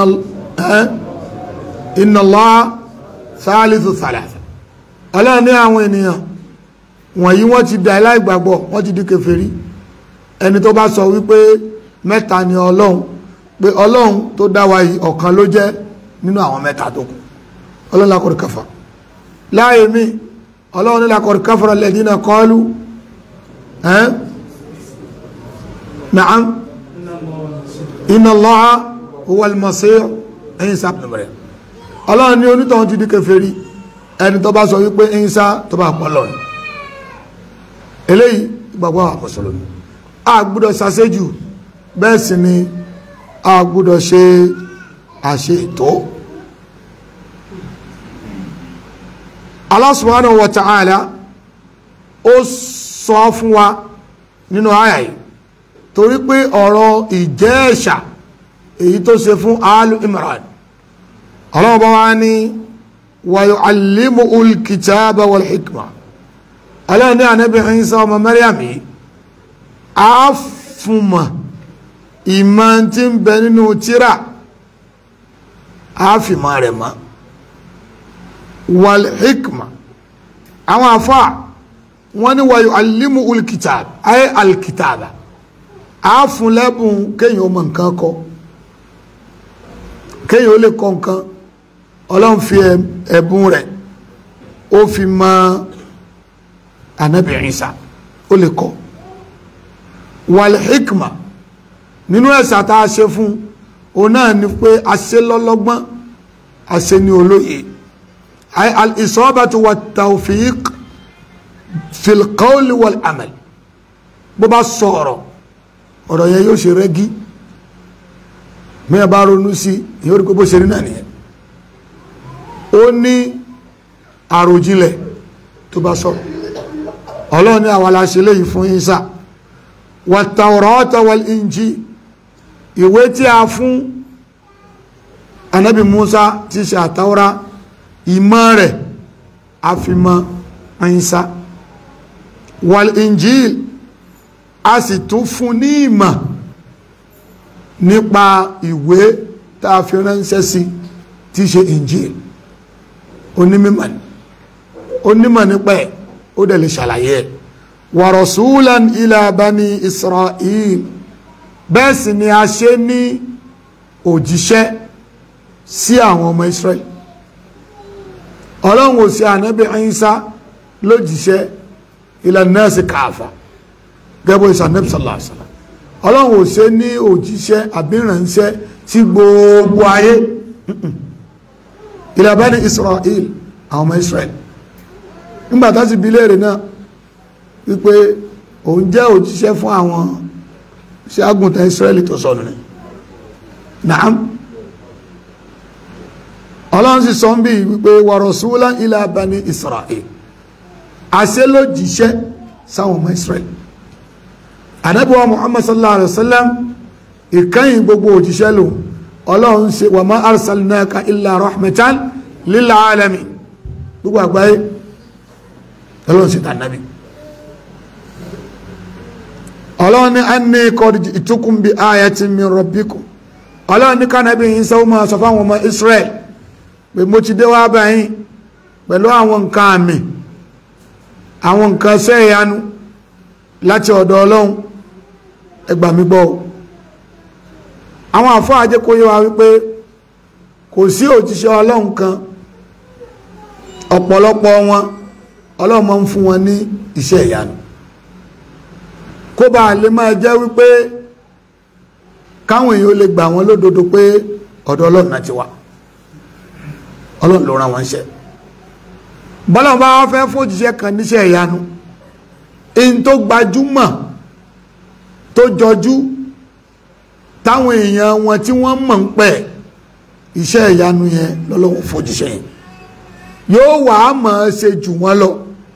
Allaha thalithu thalatha ọlọ́run ní àwọn ènìyàn wọ̀nyí wọ́n ti dà láìgbàgbọ́ wọ́n ti di kèfèrí ẹni tó bá sọ wípé mẹ́ta ni ọlọ́run pé ọlọ́run tó dá wa yìí ọ̀kan ló jẹ́ nínú àwọn mẹ́ta tó kù ọlọ́run lakọ̀rì kafa láàyè mi ọlọ́run ní lakọ̀rì kafara alladhina qalu ẹ́ na'am inna Allaha huwa al-masih Isa ibn Maryam ọlọ́run ní onítọ̀hún ti di kèfèrí ẹni tó bá sọ wípé Isa tó bá pọ̀ lọ́nà eléyìí gbàgbọ́ àwọn mùsùlùmí a gbọ́dọ̀ ṣàṣejù bẹ́ẹ̀ sì ni a gbọ́dọ̀ ṣe àṣe ètò Allah subhanahu wa ta'ala ó sọ fún wa nínú àyà yìí torí pé ọ̀rọ̀ ìjẹ́ ẹ̀ṣà èyí tó ṣe fún alu imran Allah bá wá ní wa yu'allimuhul kitaba wal hikma Allah ní ànábì Ìsá ọmọ Maryam yìí a fún mọ̀ ìmọ̀ tí ń bẹ nínú tíra a fi mọ̀ rẹ̀ mọ́ wal hikma àwọn afọ́ wọ́n ní wa yu'allimuhul kitab ayé alkitaba a fún lẹ́bùn kéyàn ó mọ̀ nǹkan kọ kéyàn ó lè kọ nǹkan ọlọ́run fi ẹ̀bùn rẹ̀ ó fi mọ̀ ànábì Ìsá ó lè kọ wal hikma nínú ẹ̀sà tá a ṣe fún òun náà ni pé a ṣe lọ́lọ́gbọ́n a ṣe ní olóye al-isabatu wa tawfiq fil qawli wal amal bó bá sọ̀rọ̀ ọ̀rọ̀ yẹn yóò ṣe rẹ́gí mẹ́ẹ̀ bá ronú sí yóò rí pé bó ṣe rí náà nìyẹn ó ní àròjinlẹ̀ tó bá sọ̀rọ̀ ọlọ́run ní àwọn aláṣẹ léyìí fún Ìsá wa tawrata wal injil ìwé tí a fún anabi musa tí ṣe àtàwọ́rá ìmọ̀ rẹ̀ àfimọ̀ Ìsá wal injil a sì tún fún ní ìmọ̀ nípa ìwé tá a fi ránṣẹ́ sí tí ṣe injil onímọ̀ onímọ̀ nípa ẹ̀ ó dẹ̀ lè ṣàlàyé ẹ̀ wa rasulan ila bani israel bẹ́ẹ̀ sì ni a ṣe ní òjíṣẹ́ sí àwọn ọmọ Israel ọlọ́run ò sí ànábì Ìsá lójíṣẹ́ ila nasi káàfà gẹ́gbọ́ ìsànẹ́bì sallallahu alaihi wasallam ọlọ́run ò ṣe ní òjíṣẹ́ àbírànṣẹ́ sí gbogbo ayé ila bani Israel àwọn ọmọ Israel nígbàtá sì bí léèrè náà wípé òun jẹ́ òjíṣẹ́ fún àwọn ṣe agùntàn Israẹli tó sọnù ní naam ọlọ́run sì sọ ń bí wípé wa rasulan ila bani Israel àṣẹ ló jíṣẹ́ sáwọn ọmọ Israẹli ànábì wa Muhammad sallallahu alaihi wasallam ìkẹyìn gbogbo òjíṣẹ́ lò ọlọ́run ṣe wa ma arsalnaka illa rahmatan lil alamin gbogbo àgbáyé ọlọ́run ṣe tànàbí ọlọ́run ní anni qad ji'tukum bi ayatin min rabbikum ọlọ́run ní kánàbí yìí sọ máa sọ fáwọn ọmọ Israel pé mo ti dé wá báyìí pẹ̀lú àwọn nǹkan àmì àwọn nǹkan ṣẹ́ ìyanu láti ọ̀dọ̀ ọlọ́run ẹ gbà mí gbọ́ àwọn àfọ́ àjẹkóyè wa wípé kò sí òjíṣẹ́ ọlọ́run kan ọ̀pọ̀lọpọ̀ wọn ọlọ́run máa ń fún wọn ní iṣẹ́ ìyanu kó bá lè máa jẹ́ wípé káwọn èèyàn lè gbà wọn lódodo pé ọ̀dọ̀ ọlọ́run náà ti wá ọlọ́run ló rán wọn ṣẹ́ bọ́lá bá wọ́n fẹ́ fòjíṣẹ́ kan níṣẹ́ ìyanu in tó gbajúmọ̀ tó jọjú táwọn èèyàn wọn tí wọ́n mọ̀ ń pẹ̀ iṣẹ́ ìyanu yẹn lọ́lọ́wọ́ fòjíṣẹ́ yẹn yóò wà á mọ̀ ọ́ ṣe jù wọ́n lọ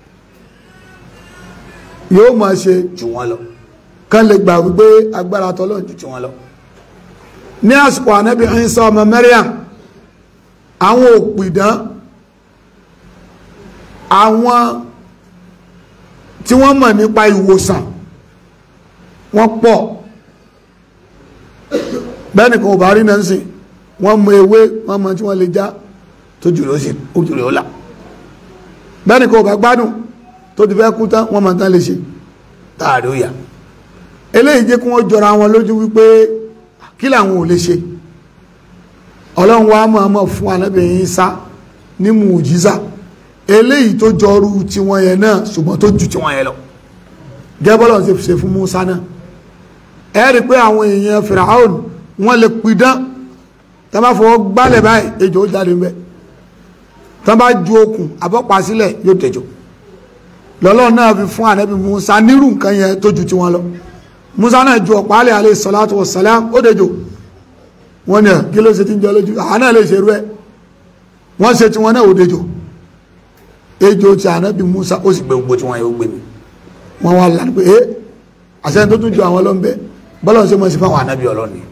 yóò mọ̀ ọ́ ṣe jù wọ́n lọ kán lè gbà wípé agbára tọ́lọ́run jù jù wọ́n lọ ní àsìkò ànábì Ìsá ọmọ Maryam àwọn òpìdán àwọn tí wọ́n mọ̀ nípa ìwòsàn wọ́n pọ̀ bẹ́ẹ̀ni kan ò bá rí náà sí wọ́n mọ ewé wọ́n mọ tí wọ́n lè já tó jùlọ sí ojúlẹ̀ ọlá bẹ́ẹ̀ni kan ò bá gbádùn tó ti fẹ́ kú tán wọ́n mọ̀ tán lè ṣe táàrí ó yà eléyìí jẹ́ kí wọ́n jọra wọn lójú wípé kí làwọn ò lè ṣe ọlọ́run wa mọ̀ ọmọ fún anábìyìn sá ní mùjíza eléyìí tó jọrú tiwọn yẹn náà ṣùgbọ́n tó ju tiwọn yẹn lọ gẹ́bọ́lọ̀ ṣe ṣe fún Musa náà ẹ rí pé àwọn èèyàn Firaun wọ́n lè pidán tó bá fọwọ́ gbálẹ̀ báyìí ejò ó jáde ńbẹ tó bá ju okùn àbọ́pá sílẹ̀ yóò tẹ̀jọ́ lọ́lọ́run náà fi fún ànábì Musa nírú nǹkan yẹn tó ju tiwọn lọ Musa náà ju ọ̀pá alẹ́ alayhi salatu wassalam ó dẹjọ́ wọ́n ní ẹ̀ kí ló ṣe ti ń jọ lójú àwọn náà lè ṣerú ẹ̀ wọ́n ṣe tiwọn náà ó dẹjọ́ ejò ti ànábì Musa ó sì gbé gbogbo tí wọ́n yóò gbé mi wọ́n wá lánàá pé eh àṣẹ tó tún ju àwọn ọlọ́mbẹ bọ́lọ̀ ṣe mọ́ sí fáwọn ànábì ọlọ́ni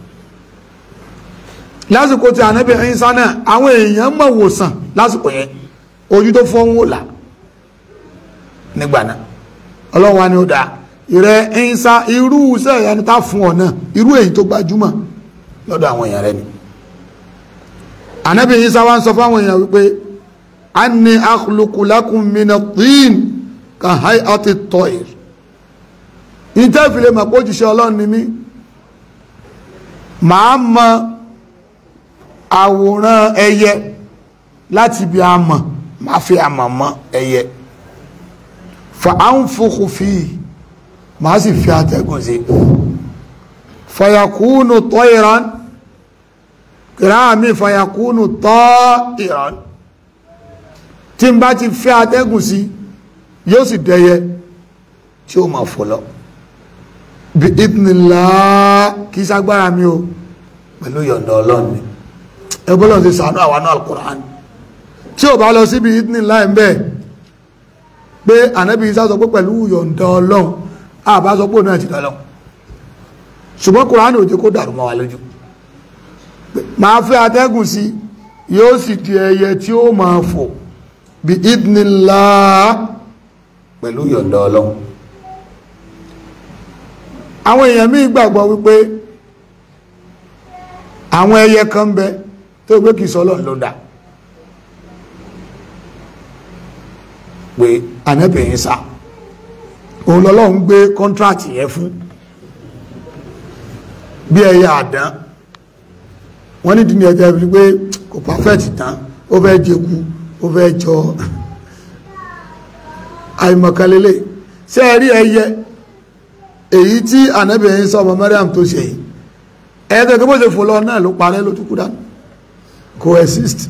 lásìkò tí ànábì Ìsá náà àwọn èèyàn mọ̀ wòsàn lásìkò yẹn ojú tó fọ́ ń wò là nígbà náà ọlọ́run wa ni ó dáa ìrẹ Ìsá irú iṣẹ́ ìyanu tá fún ọ náà irú èyí tó gbajúmọ̀ lọ́dọ̀ àwọn èèyàn rẹ ni ànábì Ìsá wa ń sọ fáwọn èèyàn wípé anni akhluqu lakum min at-tin ka hay'ati at-tayr ìtẹ́ ìfìlẹ̀ mọ̀ pé òjíṣẹ́ ọlọ́run ni mí màá mọ àwòrán ẹyẹ láti ibi àmọ̀ màá fi àmọ̀ mọ ẹyẹ fa anfukhu fihi màá sì fi àtẹ́gùn sí fayakunu tayran kìrá mi fayakunu tayran tí n bá ti fẹ́ atẹ́gùn sí yóò sì dẹyẹ tí ó máa fò lọ bí ìdínlá kìí ságbára mi o pẹ̀lú yọ̀ǹda ọlọ́run ni ẹgbọ́lọ́n ti sàánú àwọn náà Al-Qur'an tí ò bá lọ síbi ìdínlá ẹ̀ ń bẹ́ẹ̀ pé ànábì Ìsá sọ pé pẹ̀lú yọ̀ǹda ọlọ́run àbá sọ pé òun náà ti dọ́lọ́ ṣùgbọ́n Qur'an ò jẹ́ kó dàrú mọ́ wa lójú máa fẹ́ atẹ́gùn sí yóò sì di ẹyẹ tí ó máa fò bí ìdínlá pẹ̀lú yọ̀ǹda ọlọ́run àwọn èèyàn míì gbàgbọ́ wípé àwọn ẹyẹ kan ń bẹ tó gbé kìí sọ ọlọ́run ló dá pé ànẹ́bìnrin sá òun lọ́lọ́run gbé kọ́ntrátì yẹn fún bí ẹyẹ àdán wọ́n ní dínì ẹjẹ́ fi pé kò pàfẹ́tì tán ó fẹ́ jẹku ó fẹ́ jọ àìmọ̀kànlélẹ̀ ṣé ẹ rí ẹyẹ èyí tí ànábìyàn sọ ọmọ Mariam tó ṣe yìí ẹ̀ẹ́dẹ̀ kí bó ṣe fò lọ náà ló parẹ́ ló túnkú dánù coexist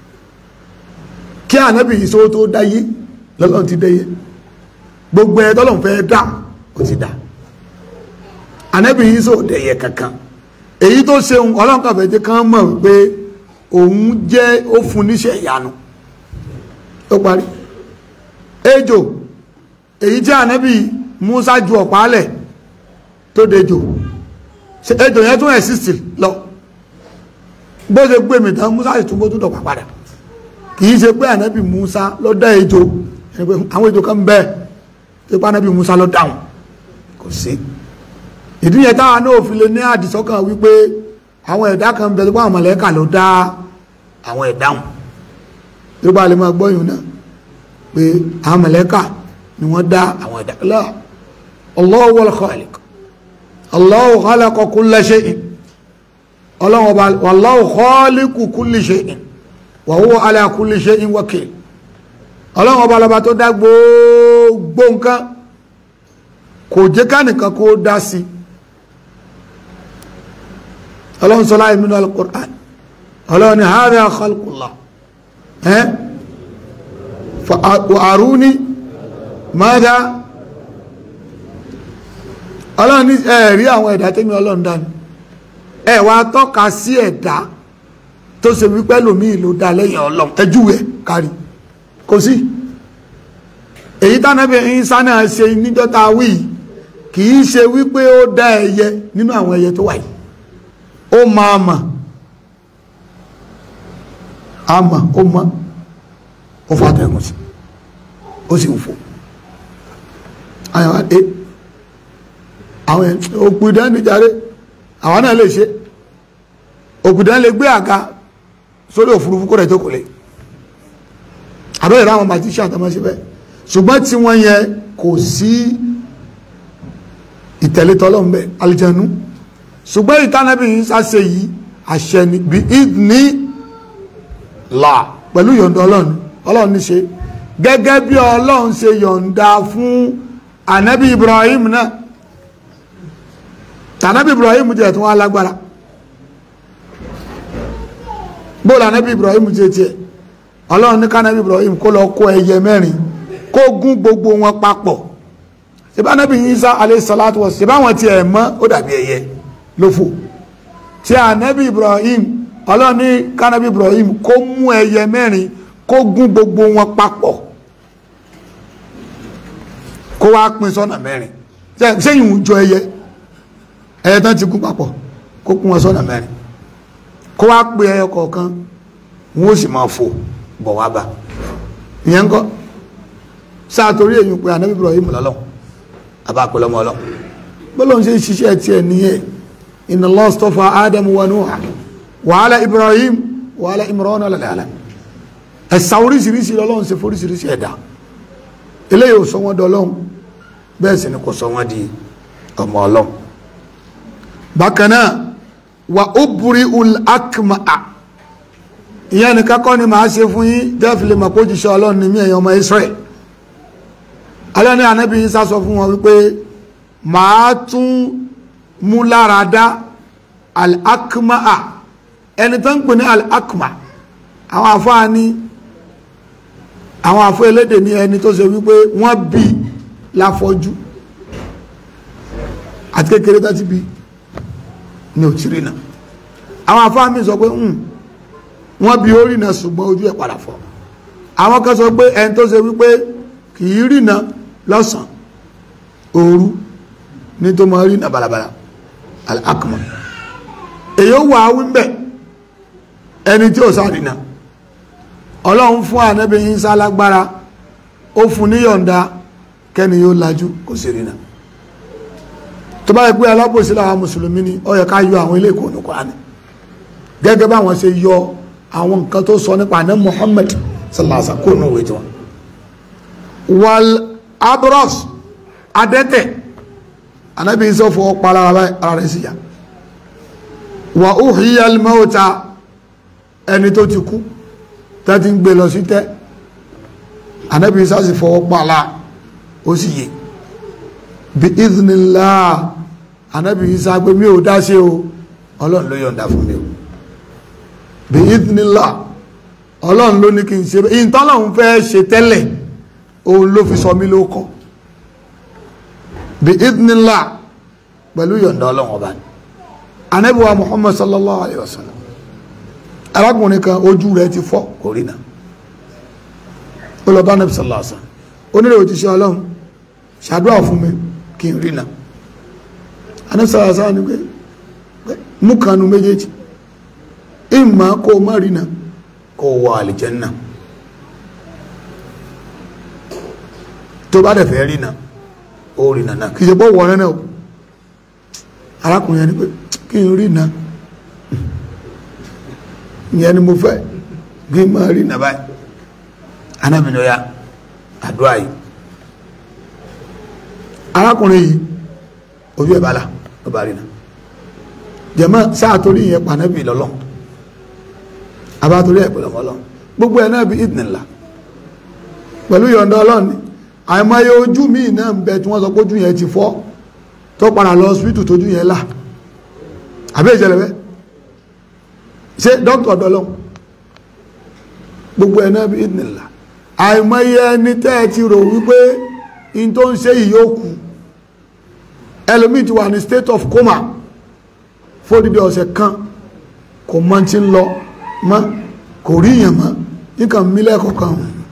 kí ànábìyàn sọ tó dáyé lọ́lọ́run ti dáyé gbogbo ẹ̀ tọ́lọ́run fẹ́ dá ó ti dá ànábìyàn sọ dẹ̀yẹ kankan èyí tó ṣeun ọlọ́run kàfẹ́ jẹ́ kán mọ̀ pé òun jẹ́ ó fún níṣẹ́ ìyanu ó parí ejò èyí tí ànábì Musa ju ọ̀pá lẹ̀ tó dejò ṣe ejò yẹn tún exist lọ bó ṣe gbé mi tán Musa sì tún bó tún dọ̀pá padà kì í ṣe pé ànábì Musa ló dá ejò ẹni pé àwọn ejò kan bẹ́ẹ̀ tó pé ànábì Musa ló dáhùn kò sí ìdí yẹn táwa náà fi lè ní àdìsọ́kàn wípé àwọn ẹ̀dá kan bẹ tó pé àwọn mọ̀lẹ́kà ló dá àwọn ẹ̀dá wọn tó bá lè máa gbọ́yìn náà pé àwọn mọ̀lẹ́kà ni wọ́n dá àwọn ẹ̀dá la Allahu wal khaliq Allahu khalaqa kulla shay'in Allahu wallahu khaliqu kulli shay'in wa huwa ala kulli shay'in wakil Ọlọ́run ọba lọba tó dá gbogbo nǹkan kò jẹ́ kánìkan kó dá sí Ọlọ́run sọ láì nínú al-Qur'an Ọlọ́run ni hadha khalqullah ẹ́ wa aruni mada ọlọ́run ní ẹ̀rí àwọn ẹ̀dá tẹ́mi ọlọ́run dání ẹ wá tọ́ka sí ẹ̀dá tó ṣe wípé lòmí ìlú dá lẹ́yìn ọlọ́run ẹjúwẹ̀ kárí kò sí èyí tánàbí ìsá náà ṣe níjọ́ta wí kì í ṣe wípé ó dá ẹyẹ nínú àwọn ẹyẹ tó wà yìí ó máa mà á mà ó mọ́ ó fàtẹ̀gùn sí ó sì ń fò àyàwó ẹ àwọn òpìdán ní jàre àwọn náà lè ṣe òpìdán lè gbé àga sórí òfurufú kó rẹ̀ tó kò lè àbẹ́ ìrá àwọn bàtí ṣàtàmọ́ sí bẹ́ẹ̀ ṣùgbọ́n tí wọ́n yẹ kò sí ìtẹ̀lé tọ́lọ́m̀bẹ̀ aljanu ṣùgbọ́n ìtànàbí yìí sáṣe yìí àṣẹ ni bí ní là pẹ̀lú yọ̀ǹda ọlọ́run ọlọ́run ní ṣe gẹ́gẹ́ bí ọlọ́run ṣe yọ̀ǹda fún ànábì Ibrahim náà tànábì Ibrahim jẹ́ tó wá lágbára bóòlù ànábì Ibrahim jẹ́ tiẹ̀ ọlọ́run ní kánábì Ibrahim kó lọ kó ẹyẹ mẹ́rin kó gún gbogbo wọn papọ̀ ṣebá ànábì Isa alayhi salatu wa ṣebá wọn tiẹ̀ mọ́ ó dàbí ẹyẹ lófò tí ànábì Ibrahim ọlọ́run ní kánábì Ibrahim kó mú ẹyẹ mẹ́rin kó gún gbogbo wọn papọ̀ kó wá pín sọ́nà mẹ́rin sẹ́yìn ìjọ ẹyẹ ẹyẹ tán ti gún papọ̀ kó kún wọn sọ́nà mẹ́rin kó wá pé ẹyẹ kọ̀ọ̀kan wọn ó sì máa fò bọ̀ wá bá ìyẹn ń kọ́ sáàtorí èyí pé anábì Ibrahim lọ́lọ́ abápẹ́lọ́mọ ọlọ́ bọ́lọ̀ ń ṣe ṣiṣẹ́ tí ẹ níyẹ inna Allah istafa Adam wa Nuha wa ala Ibrahim wa ala Imran ala alamin ẹ̀sà oríṣiríṣi lọ́lọ́run ṣe foríṣiríṣi ẹ̀dá eléyìí ò sọ wọ́n dọ́lọ́run bẹ́ẹ̀ sì ni kò sọ wọ́n di ọmọ ọlọ́run bákan náà wà ó burí ul akma'a ìyẹn ni kákọ́ ni màá ṣe fún yín jẹ́fìlì màpó jíṣẹ́ ọlọ́run ní mí ẹ̀yàn ọmọ Israel alẹ́ ní anábì yín sá sọ fún wọn wípé màá tún mú lára dá al akma'a ẹni tó ń pè ní al akma àwọn àfáà ní àwọn àfọ́ elédè ní ẹni tó ṣe wípé wọ́n bí láfọ́jú àti kékeré tó ti bí ní òtírí náà àwọn àfáà mi sọ pé wọ́n bí ó rìnà ṣùgbọ́n ojú ẹ̀ padà fọ́ àwọn kan sọ pé ẹni tó ṣe wípé kìí rìnà lọ́sàn òru ní tó mọ rìnà balabala al-akma èyí ó wà á wí mbẹ ẹni tí ò sá rìnà ọlọ́run fún ànábì Ìsá lágbára ó fún níyọ̀ǹda kẹ́ni yóò lajú kò sí rìnà tó bá yẹ pé alábòsí làwọn mùsùlùmí ni ó yẹ ká yọ àwọn ilé ìkòònù Kùránì gẹ́gẹ́ báwọn ṣe yọ àwọn nǹkan tó sọ nípa àná Muhammad sallallahu alaihi wasallam kó nù wé tiwọn. wal abros adẹ́tẹ̀ ànábì Ìsá fọwọ́ pa ara rẹ̀ sí ya wà uhiya al-mauta ẹni tó ti kú tẹ́tí ń gbé lọ sí tẹ́ ànábì Ìsá sì fọwọ́ pa ala ó sì yé bí ìdínlá ànábì Ìsá pé mi ò dá sí o ọlọ́run ló yọ̀ǹda fún mi o bí ìdínlá ọlọ́run ló ní kí n ṣe bẹ́ẹ̀ ìtọ́lọ́run fẹ́ ṣe tẹ́lẹ̀ òun ló fi sọ mí ló kọ́ bí ìdínlá pẹ̀lú yọ̀ǹda ọlọ́run ọba ni ànábì wa Muhammad sallallahu alayhi wa sallam arákùnrin kan ojú rẹ̀ ti fọ́ kò rí náà ó lọ bá ànábì sallallahu alayhi wa sallam onírè òjíṣẹ́ ọlọ́run ṣàdúrà fún mi kí n rí náà ànábì sallallahu alayhi wa sallam ni pé mú kanu méjèèjì ìmọ̀ kó o má rí na kó o wọ àlìjẹ́nà tó bá dẹ̀ fẹ́ rí na ó rí na náà kì í ṣe pọ́ wọ̀ náà o arákùnrin yẹn ni pé kí n rí na ìyẹn ni mo fẹ́ kí n máa rí na báyìí anábìnrin ya àdúrà yìí arákùnrin yìí ojú ẹ̀ bá là ó bá rí na jẹ̀mọ́ sáà torí ìyẹn pànẹ́bì lọ́lọ́ abátorí ẹ̀ pẹ̀lú ọlọ́run gbogbo ẹ̀ náà bí ìdìnnìlá pẹ̀lú yọ̀ǹda ọlọ́run ni àìmọye ojú míì náà ń bẹ tí wọ́n sọ pé ojú yẹn ti fọ́ tó padà lọ hospital tójú yẹn là àbí ìṣẹ̀lẹ̀ bẹ́ẹ̀ ṣé dókítà ọ̀dọ́lọ́run gbogbo ẹ̀ náà bí ìdìnnìlá àìmọye ẹni tẹ́ ẹ ti rò wípé in tó ń ṣe yìí yóò kú ẹlòmíì ti wà ní state of coma fódìdí ọ̀sẹ̀ kan kò mọ́ tí ń lọ mọ́ kò rí yàn mọ́ nǹkan mílẹ̀ kọ̀ọ̀kan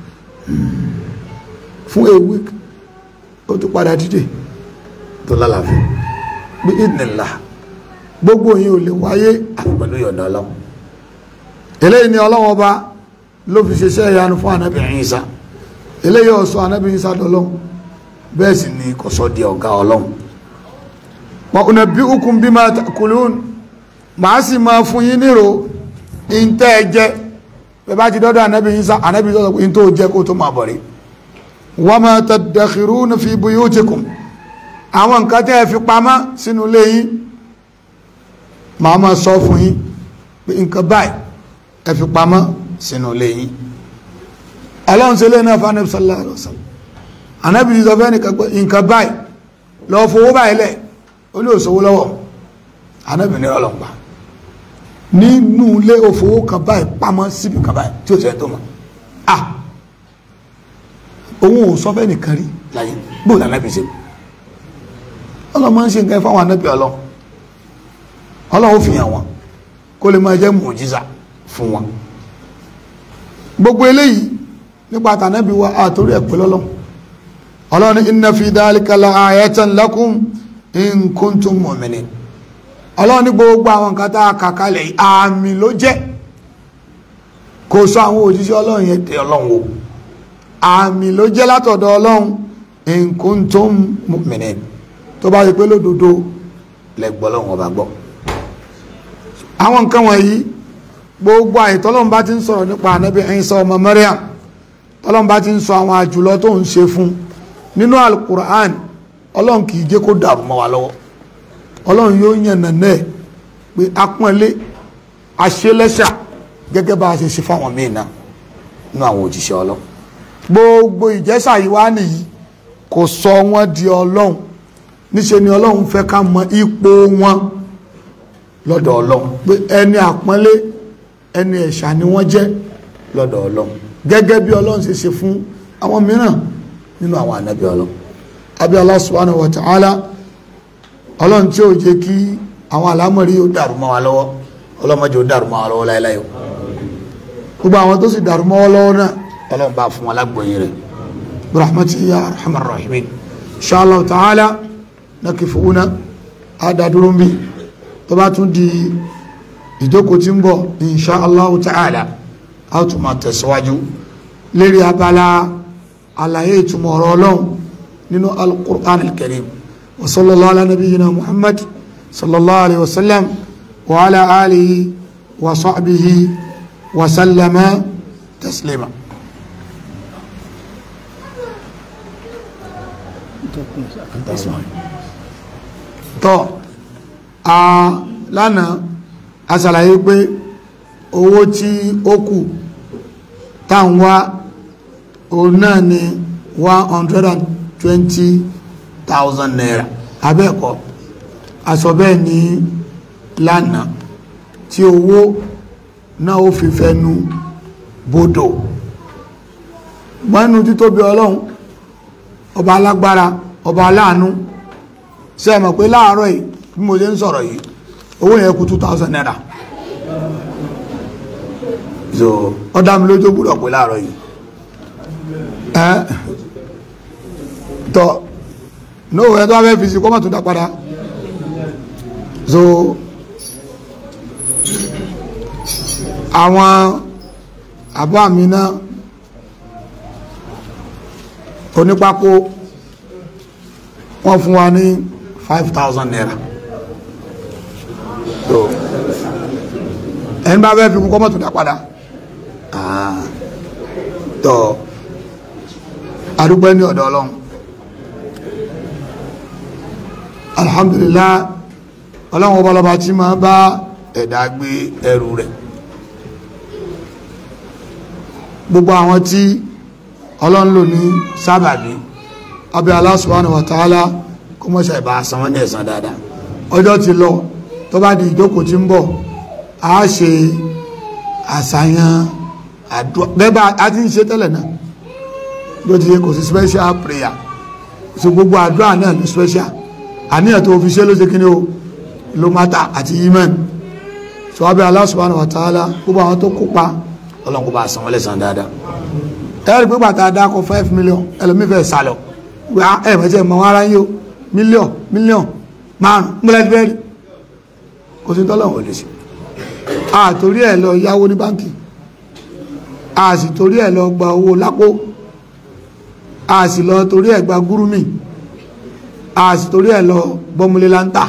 fún a week ó tún padà dìde tó lálàáfíà bí ìdìnnìlá gbogbo yìí ò lè wáyé àfi pẹ̀lú yọ̀ǹda ọlọ́run eléyìí ni ọlọ́run ọba ló fi ṣiṣẹ́ ìyanu fún ànábì Ìsá eléyìí ọ̀sọ́ ànábì Ìsá dọ́lọ́run bẹ́ẹ̀ sì ni kò sọ di ọ̀gá ọlọ́run wa unabbi'ukum bima ta'kulun màá sì máa fún yín nírò ìntẹ́ ẹ jẹ bẹ́ẹ̀ bá ti dọ́dọ̀ ànábì Ìsá ànábì Ìsá sọ pé ìntẹ́ ò jẹ́ kó tó máa bọ̀ rí wa ma tadakhiruna fi buyutikum àwọn nǹkan tẹ́ ẹ fi pamọ́ sínú ilé yín màá máa sọ fún yín pé nǹkan báyìí ẹ fi pamọ́ sínú ilé yín ọlọ́run ṣe lé náà fún ànábì sallallahu alaihi wasallam ànábì Ìsá fẹ́ nǹkan báyìí lọ fowó báyìí lẹ̀ ó ní òṣòwò lọ́wọ́ ànábì ní ọlọ́pàá nínú ilé òfowó kan báyìí pamọ́ síbi kan báyìí tí ó tẹ́ tó mọ̀ ah òun ò sọ fẹ́ nìkan rí láyé bóò lànàbì ṣe ọlọ́mọ ń ṣe nǹkan fáwọn ànábì ọlọ́ ọlọ́wọ́ fi hàn wọn kó lè máa jẹ́ mùjíza fún wọn gbogbo eléyìí nípa tànábì wa àtórí ẹ̀pẹ́ lọ́lọ́ ọlọ́ni inna fi dhalika la ayatan lakum in kuntum mu'minin ọlọ́run ní gbogbo àwọn nǹkan tá a kà kalẹ̀ àmì ló jẹ́ kò sọ àwọn òjíṣẹ́ ọlọ́run yẹn tẹ ọlọ́run o àmì ló jẹ́ látọ̀dọ̀ ọlọ́run in kuntum mu'minin tó bá rí pé lódodo lẹ́gbọ́ ọlọ́run ọba gbọ́ àwọn nǹkan wọ̀nyí gbogbo àìtọ́lọ́run bá ti ń sọ̀rọ̀ nípa ànábì Ìsá ọmọ Maryam tọ́lọ́run bá ti ń sọ àwọn àjùlọ tó ń ṣe fún nínú alukur'an ọlọ́run kì í jẹ́ kó dàrú mọ́ wa lọ́wọ́ ọlọ́run yóò yàn nànà ẹ̀ pé apọ́nlé aṣẹ́lẹ́ṣà gẹ́gẹ́ bá a ṣe ṣe fáwọn míì náà nínú àwọn òjíṣẹ́ ọlọ́run gbogbo ìjẹ́sà yìí wá nìyí kò sọ wọ́n di ọlọ́run níṣe ni ọlọ́run fẹ́ ká mọ ipò wọn lọ́dọ̀ ọlọ́run pé ẹni àpọ́nlé ẹni ẹ̀ṣà ni wọ́n jẹ́ lọ́dọ̀ ọlọ́run gẹ́gẹ́ bí ọlọ́run ṣe ṣe fún àwọn mìíràn nínú àwọn ànábì ọlọ́run abẹ́ Allah subhanahu wa ta'ala ọlọ́run tí ó jẹ́ kí àwọn àlámọ̀rí ó dàrú mọ́ wa lọ́wọ́ ọlọ́mọdé ó dàrú mọ́ wa lọ́wọ́ láíláí o gbogbo àwọn tó sì dàrú mọ́ wa lọ́wọ́ náà ọlọ́run bá fún wọn lágbóyin rẹ̀ rahmatu ya rahman rahimin inshallah ta'ala nakifuna adaduro mi tó bá tún di ìjókòó tí ń bọ̀ inshallah ta'ala a tún máa tẹ̀síwájú lérí abala àlàyé ìtumọ̀ ọ̀rọ̀ ọlọ́run nínú al-Qur'an al-Karim wa sallallahu ala nabiyyina Muhammad sallallahu alaihi wasallam wa ala alihi wa sahbihi wa sallama taslima tọ́ a lánàá a ṣàlàyé pé owó tí ó kù táwọn wá òun náà ni one hundred and twenty thousand naira abẹ́ẹ̀kọ́ aṣọ bẹ́ẹ̀ ní lánàá tí owó náà ó fi fẹ́nu bodò mọ́nú títóbi ọlọ́run ọba alágbára ọba aláàánú ṣe é mọ̀ pé láàárọ̀ yìí bí mo ṣe ń sọ̀rọ̀ yìí owó yẹn kù two thousand naira so ọ̀dà mi lójú gbúdọ̀ pé láàárọ̀ yìí ẹ́ tọ́ nóò ẹ̀ tó wá fẹ́ fi sí kọ́mọ̀ tó dá padà so àwọn àbá mi náà onípákó wọ́n fún wa ní five thousand naira so ẹni bá fẹ́ fi kún kọ́mọ̀tò dá padà tọ́ adúpẹ́ ní ọ̀dọ̀ ọlọ́run alhamdulillah ọlọ́run ọba lọba tí máa bá ẹ̀dá gbé ẹrù rẹ̀ gbogbo àwọn tí ọlọ́run lò ní sábàbí abẹ́ Allah subhanahu wa ta'ala kó mọ́ ṣe ìbá san wọ́n ní ẹ̀san dáadáa ọjọ́ ti lọ tó bá di ìjókòó tí ń bọ̀ a ṣe àṣàyàn àdúrà bẹ́ẹ̀ bá a ti ń ṣe tẹ́lẹ̀ náà bí ó ti yẹ kò sí special prayer so gbogbo àdúrà náà ní special àníyàn tó fi ṣe ló ṣe kíní o ló mátà àti iman so abẹ́ Allah subhanahu wa ta'ala gbogbo àwọn tó kópa ọlọ́run kó bá san wọ́n lẹ́san dáadáa ẹ̀rí pé bàtà dákọ̀ five million ẹlòmífẹ́ sálọ wà ẹ̀ mẹ́tẹ́ mọ́ ara yín o mílíọ̀n mílíọ̀n márùn múlẹ̀ bẹ́ẹ̀rì kò sí tọ́lọ́wọ̀ lè ṣe a torí ẹ̀ lọ yáwó ní báńkì a sì torí ẹ̀ lọ gba owó lápò a sì lọ torí ẹ̀ gba gúrúmì a sì torí ẹ̀ lọ bọ́múlé láńtà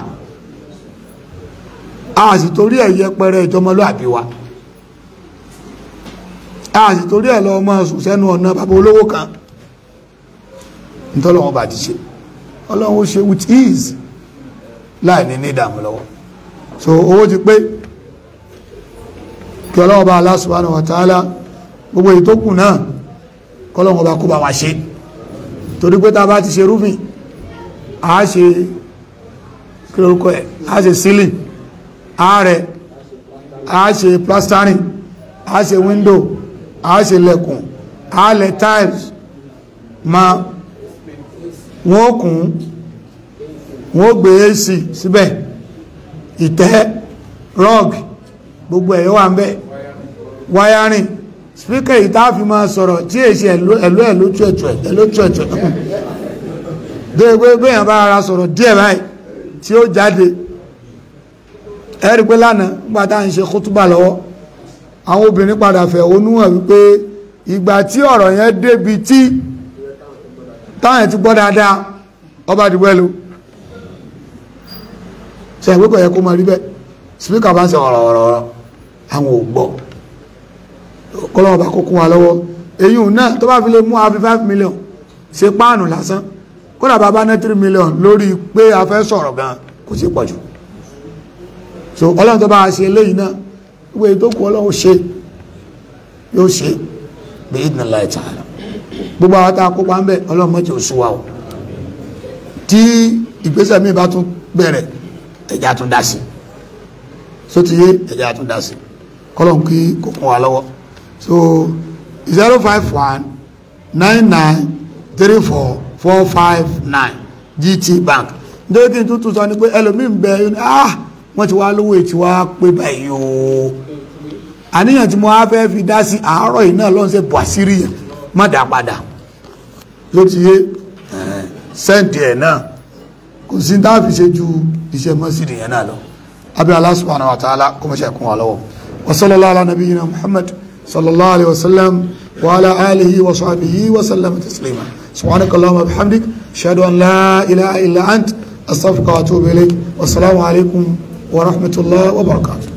a sì torí ẹ̀ yẹpẹrẹ ìjọmọlúàbí wa a sì torí ẹ̀ lọ ọmọ sùn sẹ́nu ọ̀nà bàbá olówó kan nítọ́lọ́wọ́ bá ti ṣe ọlọ́run ó ṣe with ease láì ní ní ìdààmú lọ́wọ́ so owó ti pé kí ọlọ́run bá Allah subhanahu wa ta'ala gbogbo èyí tó kù náà kọ́lọ́run bá kó bá wa ṣe torí pé tá a bá ti ṣe rúfin a ṣe kí lórúkọ ẹ̀ a ṣe ceiling a rẹ̀ a ṣe plastering a ṣe window a ṣe lẹ̀kùn a lẹ̀ tiles ma wọ́n kún wọ́n gbé ac síbẹ̀ ìtẹ́ rug gbogbo ẹ̀yọ́ wà ń bẹ̀ wiring speaker ìta fi máa sọ̀rọ̀ tí èsì ẹ̀lú ẹ̀lú tuẹ̀tuẹ̀ ẹ̀lú tuẹ̀tuẹ̀ gbogbo gbéyàn bá ara sọ̀rọ̀ díẹ̀ báyìí tí ó jáde ẹ̀rí pé lánàá nígbà tá à ń ṣe kútúbà lọ́wọ́ àwọn obìnrin padà fẹ̀hónú hàn wípé ìgbà tí ọ̀rọ̀ yẹn débi tí táwọn ẹ̀ ti gbọ́ dáadáa ọba dìbò ẹlò ṣe ìwé kọ̀ yẹ kó máa rí bẹ́ẹ̀ spíkà bá ń sọ ọ̀rọ̀ ọ̀rọ̀ ọ̀rọ̀ àwọn ò gbọ́ kọ́lọ́wọ́ bá kókún wa lọ́wọ́ èyí ò náà tó bá fi lè mú àfi five million ṣe páànù lásán kódà bá bá ná three million lórí pé a fẹ́ sọ̀rọ̀ gan kò sí pọ̀ jù so ọlọ́run tó bá ṣe eléyìí náà gbogbo èyí tó kù ọlọ́run ṣe yóò ṣe bí idhnillahi ta'ala gbogbo àwọn tá a kópa ń bẹ ọlọ́run mọ́jọ oṣù wa o tí ìgbésẹ̀ mi bá tún bẹ̀rẹ̀ ẹ̀já tún dá sí so ti yé ẹ̀já tún dá sí kọ́lọ́n kí kò kún wa lọ́wọ́ so zero five one nine nine three four four five nine GT Bank nítorí kí n tún tún sọ ni pé ẹlòmíín bẹ ah wọ́n ti wá lówó ètí wá pé báyìí o àníyàn tí mo wá fẹ́ fi dá sí àárọ̀ yìí náà lọ́n ṣe bọ̀ àṣírí yẹn má dá padà ló ti yé sẹ́ǹdì ẹ̀ náà kò sí tá a fi ṣe ju iṣẹ́ mọ́sídìí yẹn náà lọ abẹ́ Allah subhanahu wa ta'ala kó mọ́ ṣe kún wa lọ́wọ́ wa sallallahu ala nabiyyina Muhammad sallallahu alayhi wa sallam wa ala alihi wa sahbihi wa sallam taslima subhanaka allahumma wa bihamdik ashhadu an la ilaha illa ant astaghfiruka wa atubu ilayk wa assalamu alaykum wa rahmatullahi wa barakatuh